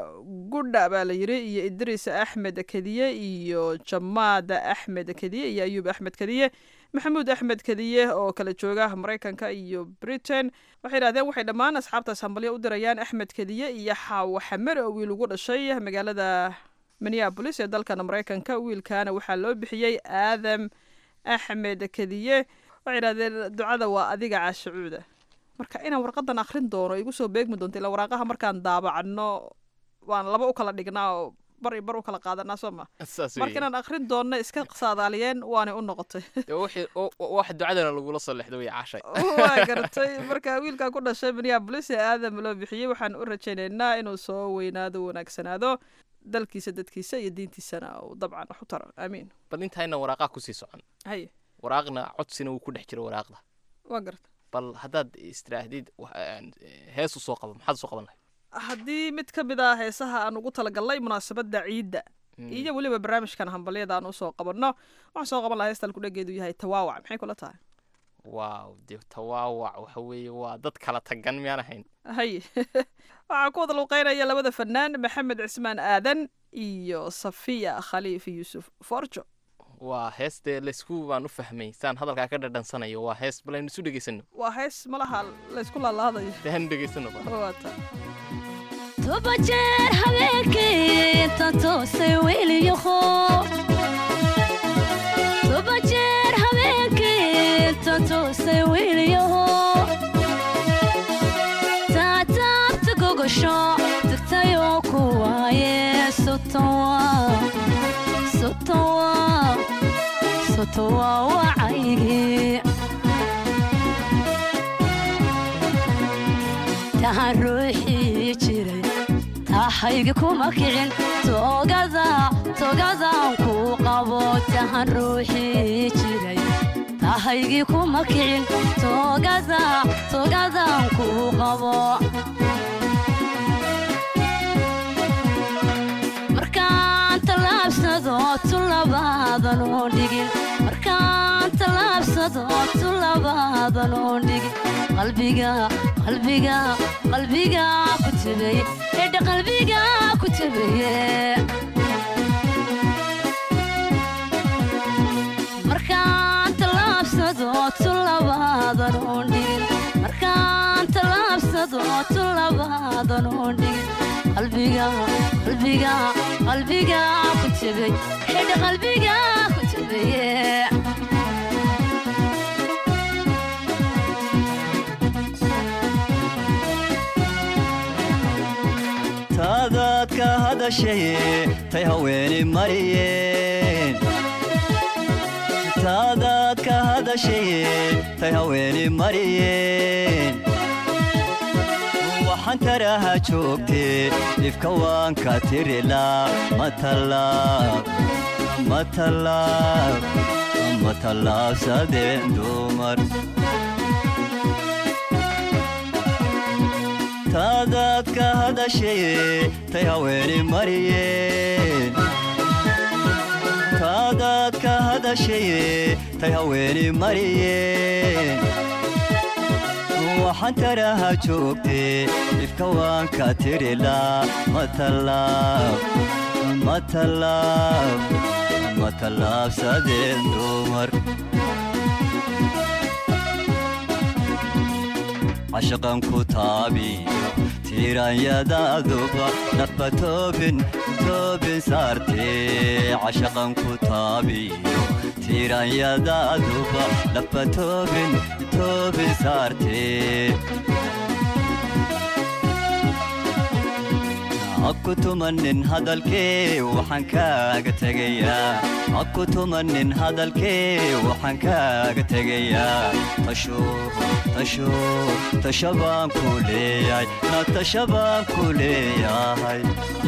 gudha baa la yidhi iyo idriis axmed kediye iyo jamaad axmed kediye iyo ayuub axmed kediye maxamuud axmed kediye oo kala jooga maraykanka iyo britain waxay idhahdeen waxay dhammaan asxaabtaas hambalyo u dirayaan axmed kediye iyo xaawo xamer oo wiil ugu dhashay magaalada minneabolis ee dalkan maraykanka wiilkaana waxaa loo bixiyey aadam axmed kediye waxay idhahdeen ducada waa adiga caashacuuda marka inaan warqadan akhrin doono igu soo beegmi doonto ilaa waraaqaha markaan daabacno waan laba u kala dhignaa oo bar iyo bar u kala qaadanaa soo ma saas marka inaan akhrin doonno iska saadaaliyeen waanay u noqotay wax ducadana lagula soo lexdo way caashay waa garatay marka wiilkaa ku dhashay minneabolis ee aadam loo bixiyey waxaan u rajaynaynaa inuu soo weynaado wanaagsanaado dalkiisa dadkiisa iyo diintiisana uu dabcan wax u taro aamiin bal intayna waraaqaha kusii socon haye waraaqna codsina wuu ku dhex jira waraaqda waa garta bal haddaad istiraahdid wax- een, hees u soo qabo maxaad usoo qaban lahayd haddii mid ka mid ah heesaha aan ugu talagalnay munaasabadda ciidda iyo weliba barnaamijkan hambalyada aan usoo qabanno waxaan soo qaban lahaa heestal kudhageedu yahay tawaawac maxay kula tahay waaw dee tawaawac waxa weeye waa dad kala tagan miyaan ahayn haye waxaa ku wada luuqeynaya labada fanaan maxamed cismaan aadan iyo safiya khaliif yuusuf forjo waa hees dee laysku baan u fahmay saan hadalkaa ka dhadhansanayo waa hees bal aynu isu dhegaysano waa hees malaha laysku laalaadayo dee hanu dhegaysano bal waata toba jeer habeenkii inta toosay weliyaho toba jeer habeenkii inta toosay weliyaho taataabta gogosho tagtayoo ku waaye sotowa sotowa sotowa wacaygii tahan ruuxii jiray taa tahaygi kuma kicin toogada toogadaan kuu qabo tahan ruuxii jiray tahaygi kuma kicin toogada toogadaan kuu qabo markaan tallaabsado tulabaadan oo dhigin markaan tallaabsado tulabaadan oo dhigin qalbiga qalbiga qalbiga ku tebeye edha qalbiga ku tebeye markaan tallaabsado tulabaadan oo dhigin markaan tallaabsado tulabaadan oo dhigin qalbiga qalbiga qalbiga ku tebey edha qalbiga ku tebeye taadaad ka hadashaye tay haweeni mariyeen taadaad ka hadashaye tay haweeni mariyeen waxaan taraha joogtee dhibka waan ka tirilaa matalaab matalaab matalaabsadeen dumar taadaad ka hadashaye tay haweeni mariyeen taadaad ka hadashaye tay haweeni mariyeen waxaan taraha joogtee dhibka waan ka tirilaa matalaab matalaab matalaabsadeen dumar cashaqan ku taabiyo tiiranyadaaduba nafba toobin toobin saartee cashaqan ku taabiyo tiiranyadaaduba nafba toobin toobin saartee aku tumanin hadalkee waxaan kaaga tegayaa aku tumanin hadalkee waxaan kaaga tegayaa tasho tasho tasho baan ku leeyahay na tasho baan ku leeyahay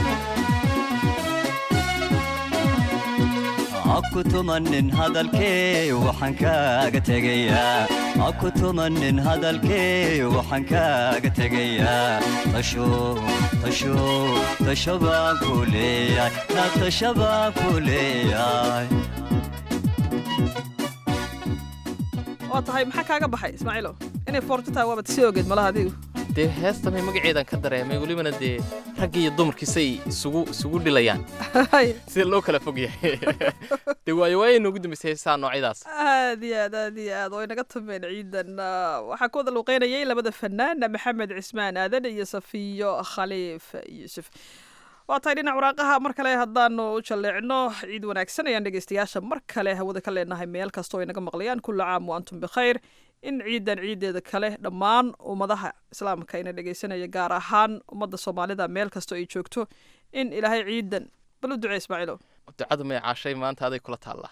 aku tumanin hadalkee waxaan kaaga tegayaa aku tumanin hadalkee waxaan kaaga tegayaa tasho tasho tasho baan ku leeyahay na tasho baan ku leeyahay waa tahay maxaa kaaga baxay ismaaciilo inay foorto tahay waabad sii ogeed malaha adigu dee heestamay magaceedan ka dareemay welibana dee raggi iyo dumarkiisay isugu isugu dhilayaan sida loo kala fog yahay dee waayo waaya noogu dambaysay heesaha noocyadaas aad iyo aad aad iyo aad way naga tumeen ciidan Ah, waxaa ku wada luuqeynayay labada fanaan maxamed cismaan aadan iyo safiyo khaliif yuusuf waa tahay dhinac waraaqaha mar kale haddaanu u jalleecno ciid wanaagsan ayaan dhegeystayaasha mar kale hawada ka leenahay meel kastoo ay naga maqlayaan kulla caam wa antum bikhayr in ciidan ciideeda kale dhammaan ummadaha islaamka ina dhegeysanaya gaar ahaan ummadda soomaalida meel kastoo ay joogto in ilaahay ciidan bal u ducee ismaaciilo ducadu may caashay maanta aday kula taallaa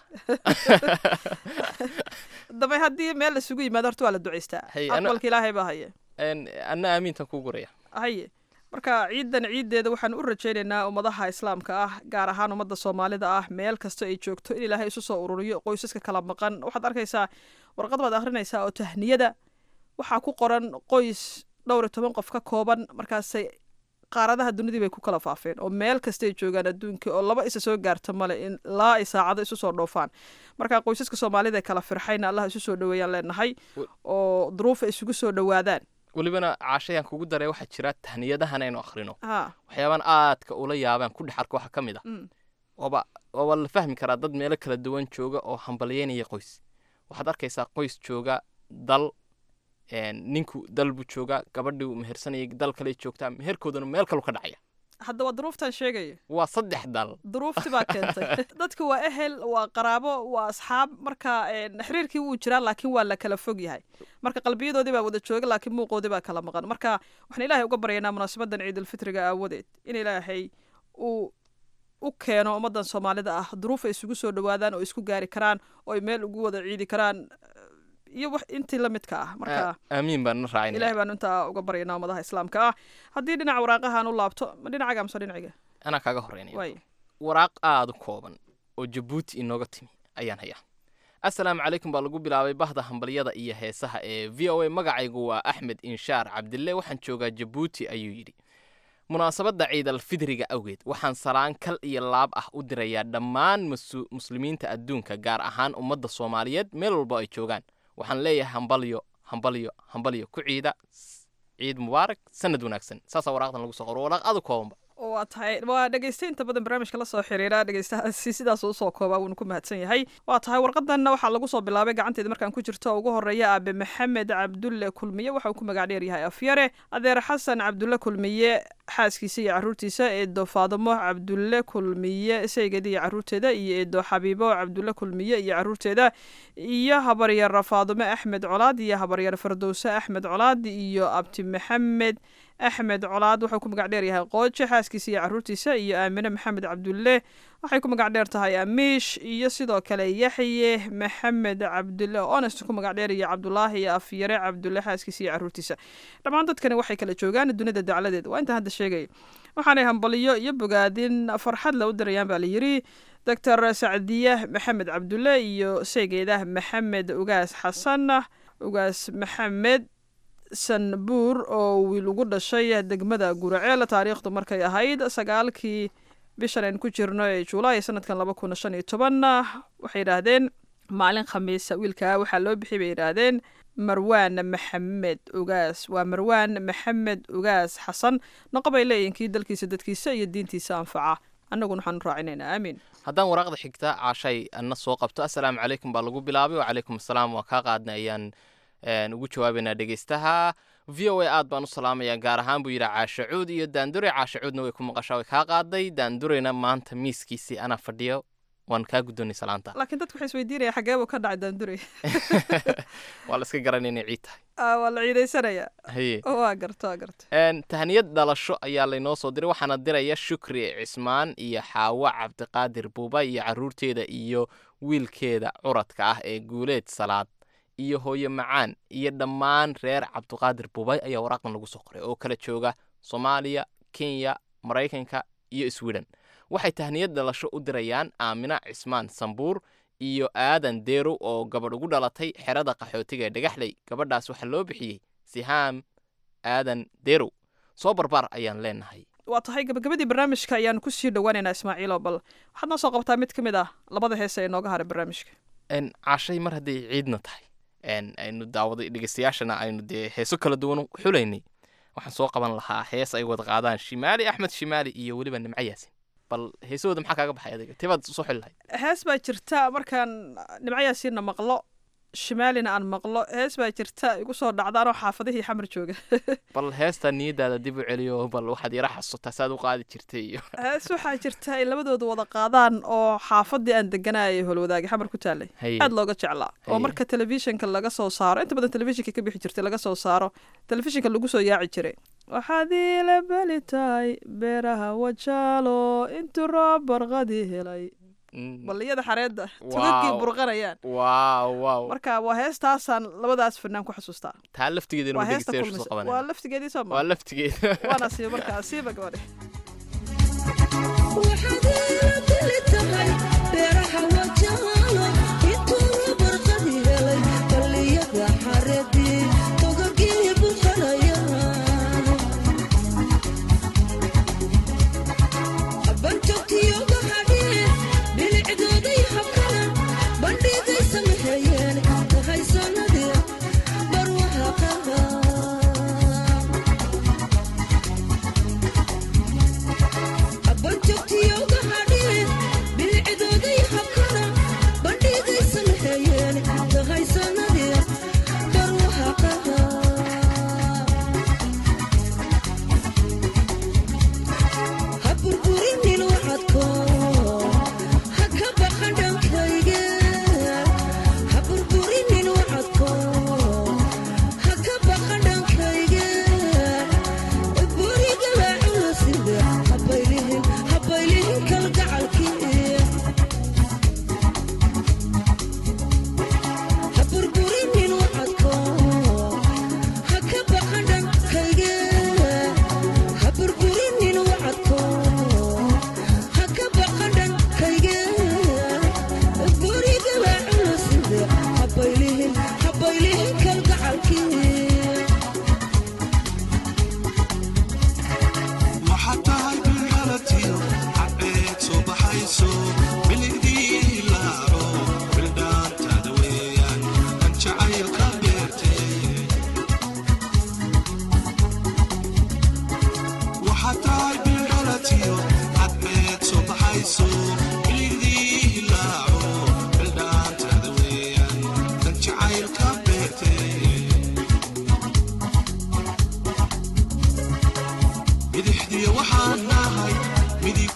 dambe haddii meel isugu yimaado horta waa la duceystaa Hay, ana- aqbalka ilaahay baa haya En, anna aamiintan kuu guraya haye marka ciidan ciideeda waxaan u rajaynaynaa ummadaha islaamka ah gaar ahaan ummadda soomaalida ah meel kasta ay joogto in ilaahay isu soo ururiyo qoysaska kala maqan waxaad arkaysaa warqad baad akhrinaysaa oo tahniyada waxaa ku qoran qoys dhowr iyo toban qof ka kooban markaasay qaaradaha dunidii bay ku kala faafeen oo meel kastay joogaan adduunka oo laba isa soo gaarta male in laa ay saacado isu soo dhoofaan marka qoysaska soomaalida ee kala firxayna allah isu soo dhoweeyaan leenahay oo duruufa isugu soo dhowaadaan welibana caashayaan kugu daray waxaa jira tahniyadahan aynu akhrino ha waxyaabaan aadka ula yaabaan ku dhex arka waxaa ka mid ah Mm. waaba waaba la fahmi karaa dad meelo kala duwan jooga oo hambalyeynaya qoys waxaad arkaysaa qoys jooga dal een, ninku dal buu joogaa gabadhii uu mehersanayay dal kale joogtaa meherkoodana meel kalu ka dhacaya hadda waa duruuftan sheegaya waa saddex dal duruufti baa keentay dadka waa ehel waa qaraabo waa asxaab marka een, xiriirkii wuu jiraa laakiin waa la kala fog yahay marka qalbiyadoodii baa wada jooga laakiin muuqoodii baa kala maqan marka waxaan ilaahay uga baryaynaa munaasabadan ciidulfitriga aawadeed in ilaahay uu u keeno ummadan soomaalida ah duruuf ay isugu soo dhowaadaan oo isku gaari karaan oo ay meel ugu wada ciidi karaan iyo wax intii la midka ah marka aamiin baan na raacin ilahay baanu intaa uga baryaynaa ummadaha islaamka ah haddii dhinaca waraaqahaan u laabto ma dhinacaga mise dhinaciga anaa kaaga horeynaya waay waraaq aada u kooban oo jabuuti inooga timi ayaan hayaa assalaamu calaykum baa lagu bilaabay bahda hambalyada iyo heesaha ee v o a magacaygu waa axmed inshaar cabdille waxaan joogaa jabuuti ayuu yidhi munaasabadda ciidalfidriga awgeed waxaan salaan kal iyo laab ah u dirayaa dhammaan masu- muslimiinta adduunka gaar ahaan ummadda soomaaliyeed meel walba ay joogaan waxaan leeyahay hambalyo hambalyo hambalyo ku ciida s- ciid mubaarak sanad wanaagsan saasaa waraaqdan lagu soo qoro waraaq aad u koobanba waa tahay waa dhegeysta inta badan barnaamijka la soo xiriira dhegeystahaasi sidaas usoo koobaa wuuna ku mahadsan yahay waa tahay warqadanna waxaa lagu soo bilaabay gacanteeda markaan ku jirto oo ugu horeeya aabe maxamed cabdulle kulmiye waxa uu ku magac dheer yahay afyare adeer xasan cabdulle kulmiye xaaskiisa iyo caruurtiisa eedo faadimo cabdulle kulmiye saygeeda iyo caruurteeda iyo eedo xabiibo cabdulle kulmiye iyo caruurteeda iyo habaryar faadimo axmed colaad iyo habaryar fardowse axmed colaad iyo abti maxamed axmed colaad wuxuu ku magac dheer yahay qooje xaaskiisa iyo caruurtiisa iyo aamine maxamed cabdulle waxay ku magac dheer tahay amiish iyo sidoo kale yaxye maxamed cabdulle honest ku magac dheer iyo cabdulaahi iyo afyare cabdulle xaaskiisa iyo caruurtiisa dhammaan dadkani waxay kala joogaan dunida dacladeed waa intaan hadda sheegay waxaanay hambaliyo iyo bogaadin farxad la u dirayaan baa layidhi doctor sacdiye maxamed cabdulle iyo seegeedah maxamed ugaas xasan ugaas maxamed sanbuur oo wiil ugu dhashay degmada guraceel taariikhdu markay ahayd sagaalkii bishan aynu ku jirno ee juulaay sanadkan laba kun shan iyo toban waxay yidhaahdeen maalin khamiisa wiilkaa waxaa loo bixiyay bay yidhaahdeen marwaan maxamed ugaas waa marwaan maxamed ugaas xasan noqo bay leeyihin kii dalkiisa dadkiisa iyo diintiisa anfaca annaguna waxaanu raacinaynaa aamiin haddaan waraaqda xigta caashay anna soo qabto assalaamu calaykum baa lagu bilaabay wacalaykum assalaam waa kaa qaadnay ayaan een, ugu jawaabaynaa dhegeystaha v o a aad baan u salaamayaa gaar ahaan buu yidhi caasha cuud iyo daandure caasha cuudna way ku maqashaa way kaa qaaday daandurena maanta miiskiisii anaa fadhiyo waan kaa guddoonay salaanta laakiin dadku waxay isweydiinaya xagee buu ka dhacay daandure waa la iska garanay inay ciid tahay Ah, waa la ciidaysanaya haye waa garto waa garto Een, tahniyad dhalasho ayaa laynoo soo diray waxaana diraya shukri cismaan iyo xaawo cabdiqaadir buuba iyo caruurteeda iyo wiilkeeda curadka ah ee guuleed salaad iyo hooyo macaan iyo dhammaan reer cabdiqaadir buubay ayaa waraaqdan lagu soo qoray oo kala jooga soomaaliya kenya maraykanka iyo sweden waxay tahniyad dhalasho u dirayaan aamina cismaan sambuur iyo aadan deerow oo gabadh ugu dhalatay xerada qaxootiga ee dhagaxley gabadhaas waxaa loo bixiyey sihaam aadan deerow soo barbaar ayaan leenahay waa tahay gabagabadii barnaamijka ayaanu kusii dhowaaneynaa ismaaciilo bal waxaad noo soo qabtaa mid ka mid ah labada heese ee nooga haray barnaamijka n caashay mar hadday ciidna tahay n aynu daawaday dhegeystayaashana aynu dee heeso kala duwan xulaynay waxaan soo qaban lahaa hees ay wada qaadaan shimaali axmed shimaali iyo weliba nimco yaasin bal heesahooda maxaa kaaga baxay adiga tebaad soo xili lahayd hees baa jirta markaan nimcayaasiina maqlo shimaalina aan maqlo hees baa jirta igu soo dhacdaanoo xaafadihii xamar jooga bal heestaa niyadaada dib u celiyo bal waxaad yara xasuutaa saad u qaadi jirtay iyo hees waxaa jirta ay labadooda wada qaadaan oo xaafadii aan deganayay holwadaagi xamar ku taalay Haye. aad looga jeclaa oo Haye. marka telefishinka laga soo saaro inta badan telefishinka ka bixi jirtay laga soo saaro telefishinka lagu soo yaaci jiray waxaad iila beli tahay beeraha wajaalo intuu roob barqadii helay Mm. balliyada xareedda tugagii Wow. burqanayaan waaw waaw marka waa heestaasaan labadaas fanaan ku xasuustaa taa laftigeeda waa inuu heesta dhegeystayaashu soo kulmisa waa qabanaya laftigeedii soo waa ma laftigeeda waana sii markaa siiba gabadhe Abban jogtiyoga hadhine, bilcidooday habkana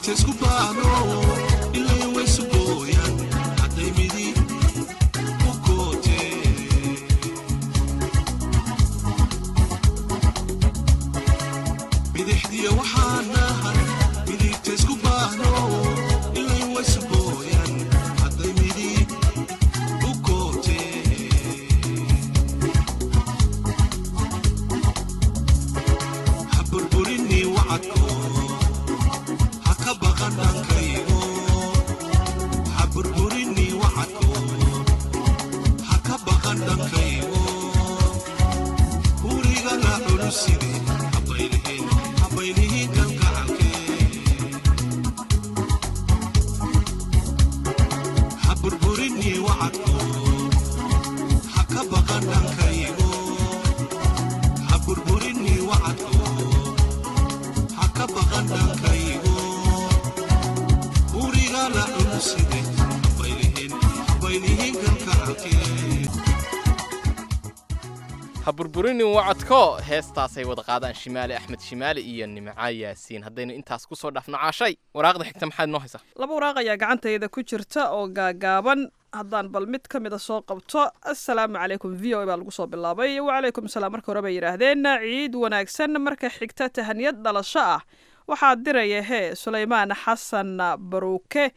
ha burburinin wacadko heestaasay wada qaadaan shimaali axmed shimaali iyo nimca yaasiin haddaynu intaas ku soo dhaafno caashay waraaqda xigta maxaad noo haysaa laba waraaq ayaa gacantayda ku jirta oo gaagaaban haddaan bal mid ka mida soo qabto assalaamu calaykum v o a baa lagu soo bilaabay wacalaykum salaam marka hore bay yidhaahdeen ciid wanaagsan marka xigta tahaniyad dhalasho ah waxaa diraya hee sulaymaan xasan baruuke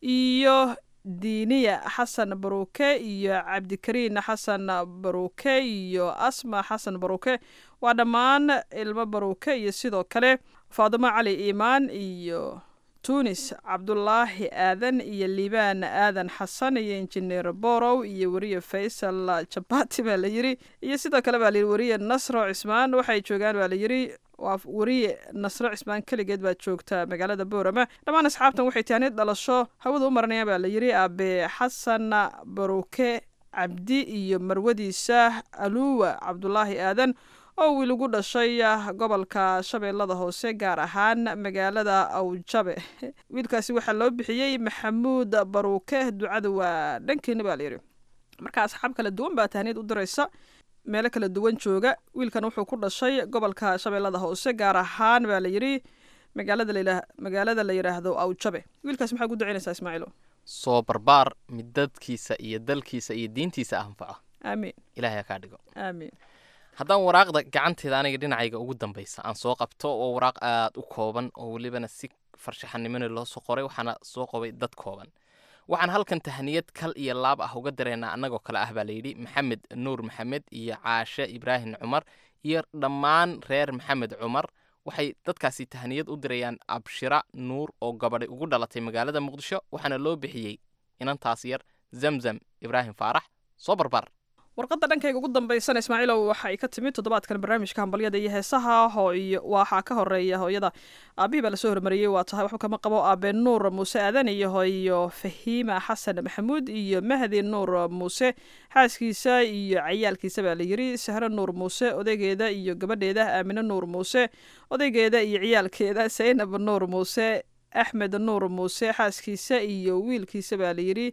iyo diiniya xasan baruuke iyo cabdikariin xasan baruuke iyo asma xasan baruuke waa dhammaan ilmo baruuke iyo sidoo kale faadimo cali iimaan iyo tunis cabdulaahi aadan iyo liibaan aadan xasan iyo injineer borow iyo weriye faysal jabati baa la yiri iyo sidoo kale baa layiri weriye nasro cismaan waxay joogaan baa layiri waa weriye nasro cismaan keligeed baa joogta magaalada boorama dhammaan asxaabtan waxay taanid dhalasho hawada u maranayaan baa layiri aabe xasan baruuke cabdi iyo marwadiisa aluwa cabdulaahi aadan oo wiil ugu dhashay gobolka shabeellada hoose gaar ahaan magaalada awjabe wiilkaasi waxaa loo bixiyey maxamuud baruuke ducada waa dhankeena baa layidhi marka asxaab kala duwan baa tahniyad u diraysa meelo kala duwan jooga wiilkan wuxuu ku dhashay gobolka shabeellada hoose gaar ahaan baa layidhi magaalada la magaalada la yidhaahdo awjabe wiilkaas maxaa ku ducaynaysaa ismaaciilo soo barbaar mid dadkiisa iyo dalkiisa iyo diintiisa anfaca aamiin ilaahay ha kaa dhigo aamiin haddaan waraaqda gacanteeda aniga dhinacayga ugu dambaysa aan soo qabto oo waraaq aada u kooban oo welibana si farshaxanimona loo soo qoray waxaana soo qobay dad kooban waxaan halkan tahniyad kal iyo laab ah uga dareynaa annagoo kale ah baa layidhi maxamed nuur maxamed iyo caashe ibraahim cumar iyo dhammaan reer maxamed cumar waxay dadkaasi tahniyad u dirayaan abshira nuur oo gabadhay ugu dhalatay magaalada muqdisho waxaana loo bixiyey inantaas yar zamzam ibraahim faarax soo barbar warqadda dhankayga ugu dambaysana ismaaciilow waxay ka timid toddobaadkan barnaamijka hambalyada iyo heesaha hooyo waxaa ka horeeya hooyada aabihii baa lasoo hormariyey waa tahay waxba kama qabo aabe nuur muuse aadan iyo hooyo fahiima xasan maxamuud iyo mahdi nuur muuse xaaskiisa iyo cayaalkiisa baa layiri sahre nuur muuse odaygeeda iyo gabadheeda aamine nuur muuse odaygeeda iyo ciyaalkeeda saynab nuur muuse axmed nuur muuse xaaskiisa iyo wiilkiisa baa layiri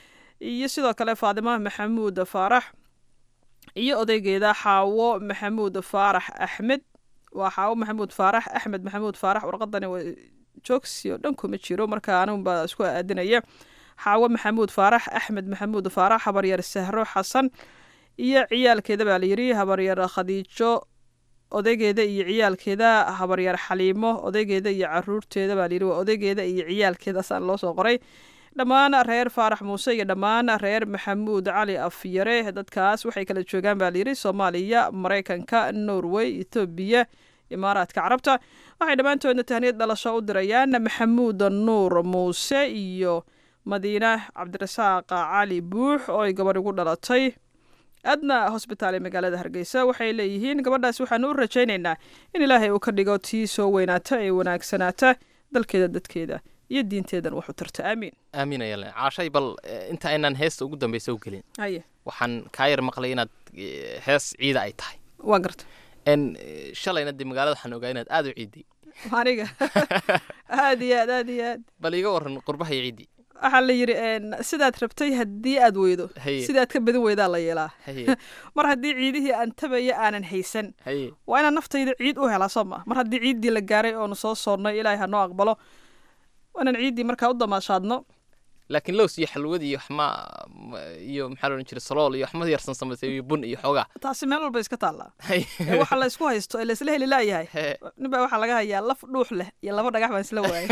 iyo sidoo kale faadima maxamuud faarax iyo odaygeeda xaawo maxamuud faarax axmed waa xaawo maxamuud faarax axmed maxamuud faarax warqadani waa joogsi oo dhan kuma jiro marka anigunbaa isku aadinaya xaawo maxamuud faarax axmed maxamuud faarax habaryar sahro xasan iyo ciyaalkeeda baa layiri habaryar khadiijo odaygeeda iyo ciyaalkeeda habaryar xaliimo odaygeeda iyo caruurteeda baa layiri waa odaygeeda iyo ciyaalkeedaasaan loo soo qoray dhammaan reer faarax muuse iyo dhammaan reer maxamuud cali afyare dadkaas waxay kala joogaan baa layidhi soomaaliya maraykanka norway etoobiya imaaraadka carabta waxay dhammaantoodna tahniyad dhalasho u dirayaan maxamuud nuur muuse iyo madiine cabdirasaaq cali buux oo ay gabadh ugu dhalatay adna hosbitaal ee magaalada hargeysa waxay leeyihiin gabadhaas waxaanu u rajaynaynaa in ilaahay uu ka dhigo tii soo weynaata ee wanaagsanaata dalkeeda dadkeeda iyo diinteedan waxu tarta aamiin aamin ayalen caashay bal inta aynaan heesta ugu dambaysa u gelin haye waxaan kaa yar maqlay inaad hees ciida ay tahay waa garta n shalayna dee magaalada waxaan ogaa inaad aada u ciiday aniga aad iyo aad aad iyo aad bal iiga waran qurbaha iyo ciiddii waxaa la yidhi sidaad rabtay haddii aad weydo Haye. sidaad ka badin weydaa la yeelaa haye mar haddii ciidihii aan tabaya aanan haysan haye waa inaan naftayda ciid u helaa soo ma mar haddii ciiddii la gaaray oonu soo soonnay ilaahay ha noo aqbalo waanaan ciiddii markaa u damaashaadno laakiin lows iyo xalwad iyo waxma iyo maxaa loodhan jiray salool iyo waxma yarsan samaysay iyo bun iyo xoogaa taasi meel walba iska taallaa ee waxa la isku haysto ee la isla heli laayahay He. nin baa waxaa laga hayaa laf dhuux leh iyo laba dhagax baan isla waayay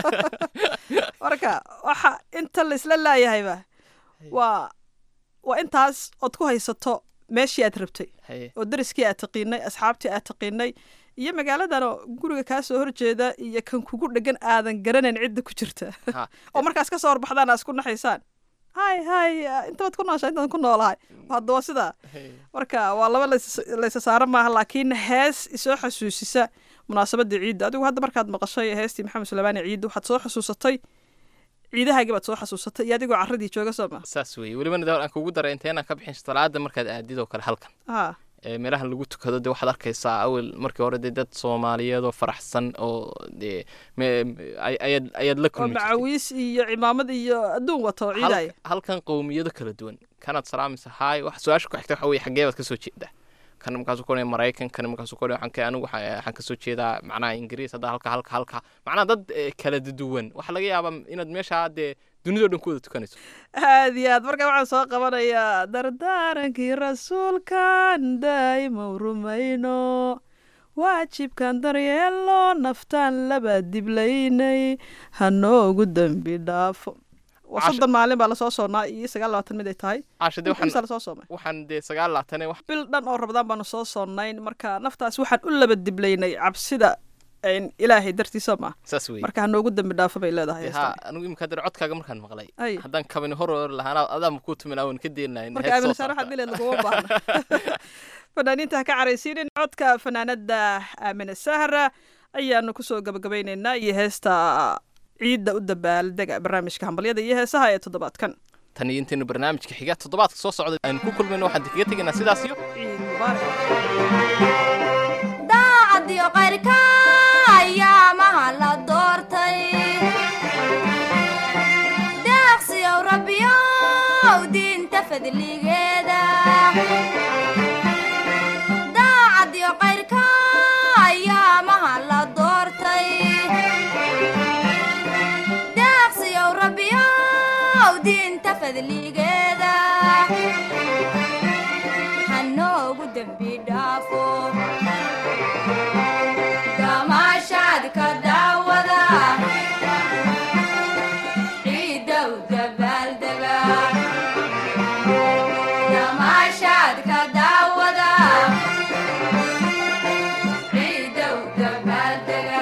marka waxa inta la isla laayahayba waa waa intaas ood ku haysato meeshii aad rabtay Haye. oo dariskii aad taqiinay asxaabtii aad taqiinay iyo magaaladanoo guriga kaa soo horjeeda iyo kan kugu dhegan aadan garanayn cidda ku jirta Ha. oo markaas ka soo horbaxdaan aa isku naxaysaan hay hay intabaad ku nooshaa intaan ku noolahay hadda waa sidaa marka waa laba lays- laysa saara maaha laakiin hees isoo xasuusisa munaasabadda ciidda adigu hadda markaad maqashay heestii maxamed suleymaani ciidda waxaad soo xasuusatay ciidahaagii baad soo xasuusatay iyo adigoo carradii jooga soo ma saas weeye welibana de aan kugu daray inteenaan ka bixin salaada markaad aadid oo kale halkan ha ee meelahan lagu tukado de waxaad arkaysaa awel markii hore dee dad soomaaliyeed oo faraxsan oo dee me- ay- ayaad ayaad la oo kulmi jirtay macawiis iyo cimaamad iyo adduun wato Hal- ciidaya halkan qowmiyado kala duwan kanaad salaamaysa haay wax su-aasha ku xigta waxa weye xaggee baad kasoo jeedaa kan markaasuu ku odhanaya maraykan kan markaasuu ku odhanaya waxaan ka- anigu waxaan waxaan kasoo jeedaa macnaha ingiriis hadda halka halka halka macnaha dad eh, kala duwan waxaa laga yaabaa inaad meeshaa dee dunidoo dhan ku wada tukanayso aad iyo aad marka waxaan soo qabanayaa dardaarankii rasuulkan daa'ima rumayno waajibkan daryeelo naftaan laba diblaynay hanoogu dembi dhaafo waa Casha- soddon maalin baa lasoo soonnaa iyo sagaal labaatan mid ay tahay caasha dee imisa waxaan lasoo soomay waxaan dee sagaal laatane wax bil dhan oo rabadaan baanu soo sonnayn marka naftaas waxaan u laba diblaynay cabsida een, ilaahay dartiisa ma saas weeye marka hanoogu dembi dhaafo bay leedahay Dee heestan. haa anigu imika dare codkaaga markaan maqlay Ay. haddaan kabani hor hor lahaan adaama kuu tumin awan ka deenayn marka aaminasaan waxaad dileed laguma baahna fanaaniinta ha ka caraysiinin codka fanaanada aamine sahra ayaanu kusoo gabagabaynaynaa iyo heesta ciidda u dabaaldega barnaamijka hambalyada iyo heesaha ee toddobaadkan tan iyo intaynu barnaamijka xiga toddobaadka soo socda aynu ku kulmayno waxaan kaga tegaynaa sidaas iyo ciid mubaarak daacadiyo qayrka ayaamaha la doortay deeqsiyow rabbiyow diinta fadligeeda daacadiyo qayrka ayaamaha la doortay deeqsiyow rabbiyow diinta fadligeeda hanoogu dembi dhaafo damaashaadka daawada ciidow dabaaldega damaashaadka daawada ciidow dabaaldega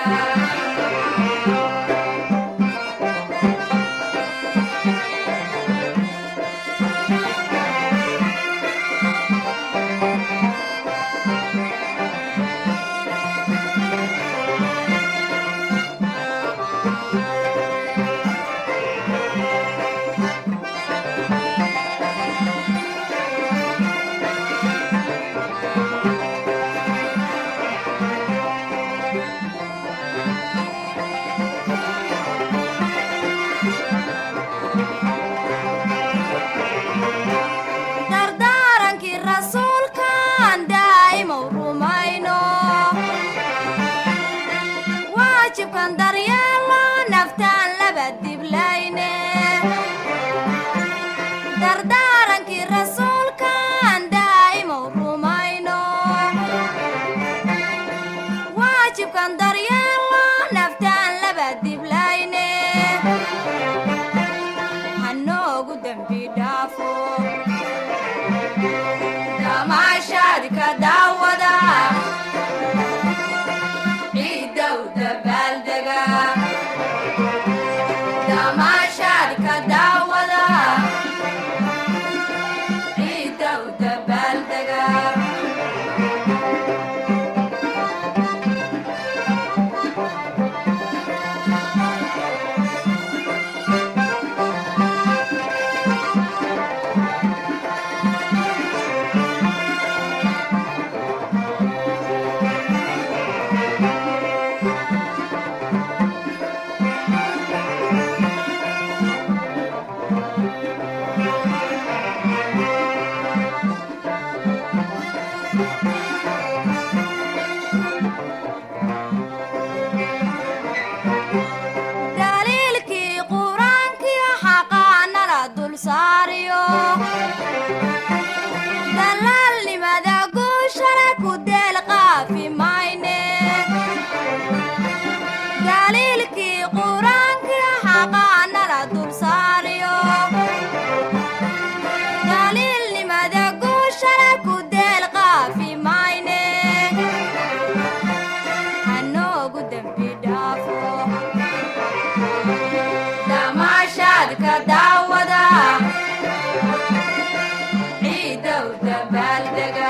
dardaarankii rasuulkan daa'imow rumayno waajibkan daryeelo naftaan laba diblayne dardaarankii rasuulkan daa'imow rumayno waajibkan daryeelo naftaan laba diblayne hanoogu dembi dhaafo damaashaadka daawada ciidow dabaaldega damaashaadka daawada ciidow dabaaldega deel qaafi mayne daliilkii qur-aankii xaqaanala dulsaariyo daliilnimada guushana ku deel qaafi mayne hanoogu dembi dhaafo damaashaadka daawada ciidow dabaaldega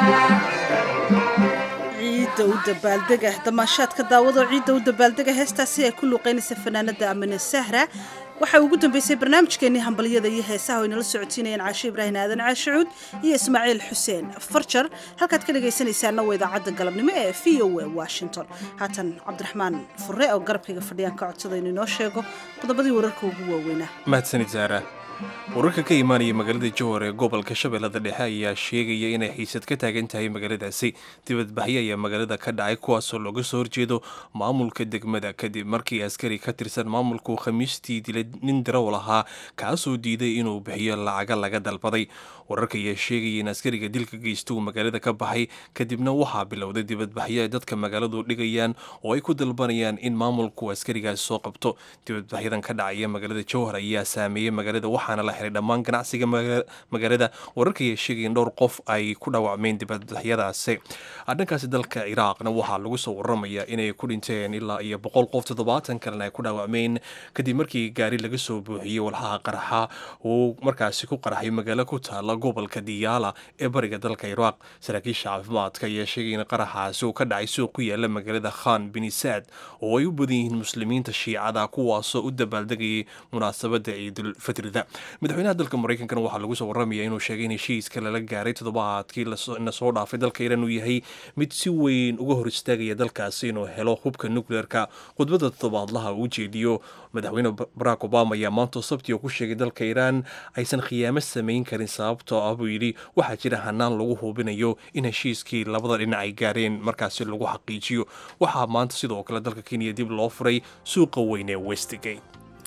ciidda u dabaaldega damaashaadka daawado ciidda u dabaaldega heestaasi ay ku luuqeynaysa fanaanada amine sahra waxaa ugu dambeysay barnaamijkeenii hambalyada iyo heesaha oo inala socotiinayeen caashe ibraahim aadan caashicuud iyo ismaaciil xuseen farjar halkaad ka dhagaysanaysaana waa idaacadda galabnimo ee v o a washington haatan cabdiraxmaan fure oo garabkayga fadhiyaan ka codsada inuu inoo sheego qodobadii wararka ugu waaweynaa mahadsanid saara wararka ka imaanaya magaalada jowhar ee gobolka shabeellada dhexe ayaa sheegaya inay xiisad ka taagan tahay magaaladaasi dibadbaxyo ayaa magaalada ka dhacay kuwaasoo looga soo horjeedo maamulka degmada kadib markii askari ka tirsan maamulku khamiistii dilay nin darowl ahaa kaasoo diiday inuu bixiyo lacaga laga dalbaday wararka ayaa sheegaya in askariga dilka geysta uu magaalada ka baxay kadibna waxaa bilowday dibadbaxyo ay dadka magaaladu dhigayaan oo ay ku dalbanayaan in maamulku askarigaas soo qabto dibadbaxyadan ka dhacaya magaalada jowhar ayaa saameeyey magaalada waxaana la xiray dhammaan ganacsiga maga- magaalada wararka ayaa sheegaya in dhowr qof ay ku dhaawacmeen dibadbaxyadaasi dhankaasi dalka ciraaqna waxaa lagu soo waramayaa inay ku dhinteen ilaa iyo boqol qof toddobaatan kalena ay ku dhaawacmeen kadib markii gaari laga soo buuxiyey walxaha qarxa uu markaasi ku qarxay magaalo ku taala gobolka diyaala ee bariga dalka ciraaq saraakiisha caafimaadka ayaa sheegay in qaraxaasi uu ka dhacay suuq ku yaala magaalada khan binisaad oo ay u badan yihiin muslimiinta shiicada kuwaasoo u dabaaldegayay munaasabada ciidulfitrida madaxweynaha dalka maraykankana waxaa lagu soo waramaya inuu sheegay in heshiiska lala gaaray toddobaadkii lasoo- na soo dhaafay dalka iiraan uu yahay mid si weyn uga hor istaagaya dalkaasi inuu helo hubka nukleerka khudbadda toddobaadlaha uu jeediyo madaxweyne barack obama ayaa maanta sabti oo ku sheegay dalka iiraan aysan khiyaamo samayn karin sababtoo ah buu yidhi waxaa jira hanaan lagu hubinayo in heshiiskii labada dhinac ay gaareen markaasi lagu xaqiijiyo waxaa maanta sidoo kale dalka kenya dib loo furay suuqa weyn ee westgate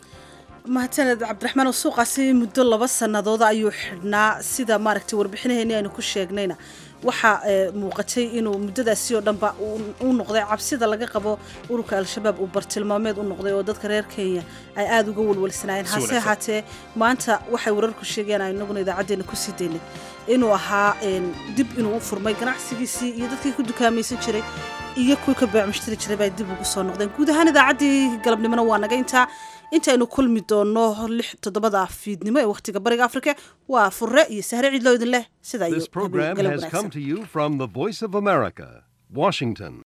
mahadsaned cabdiraxmaan oo suuqaasi muddo laba sannadood ayuu xidhnaa sida maaragtay warbixinaheeni aynu ku sheegnayna waxaa ee, muuqatay inuu muddadaasi oo dhanba uu- uu noqday cabsida laga qabo ururka al-shabaab uu bartilmaameed u noqday oo dadka reer kenya ay aada uga walwalsanaayeen Si hase wanaagsan. ahaatee maanta waxay wararku sheegayaan aynu inaguna idaacaddeena kusii daynay inuu ahaa een, dib inuu u furmay ganacsigiisii iyo dadkii ku dukaamaysan jiray iyo kuwii ka beecsmushtari jiray bay dib ugu soo noqdeen guud ahaan idaacaddii galabnimona waa naga intaa intaynu kulmi doonno lix toddobada fiidnimo ee wakhtiga bariga afrika waa furre iyo sahre ciidloo idin leh sidaa iyo This program galab has wanaagsan come to you from the Voice of America, Washington.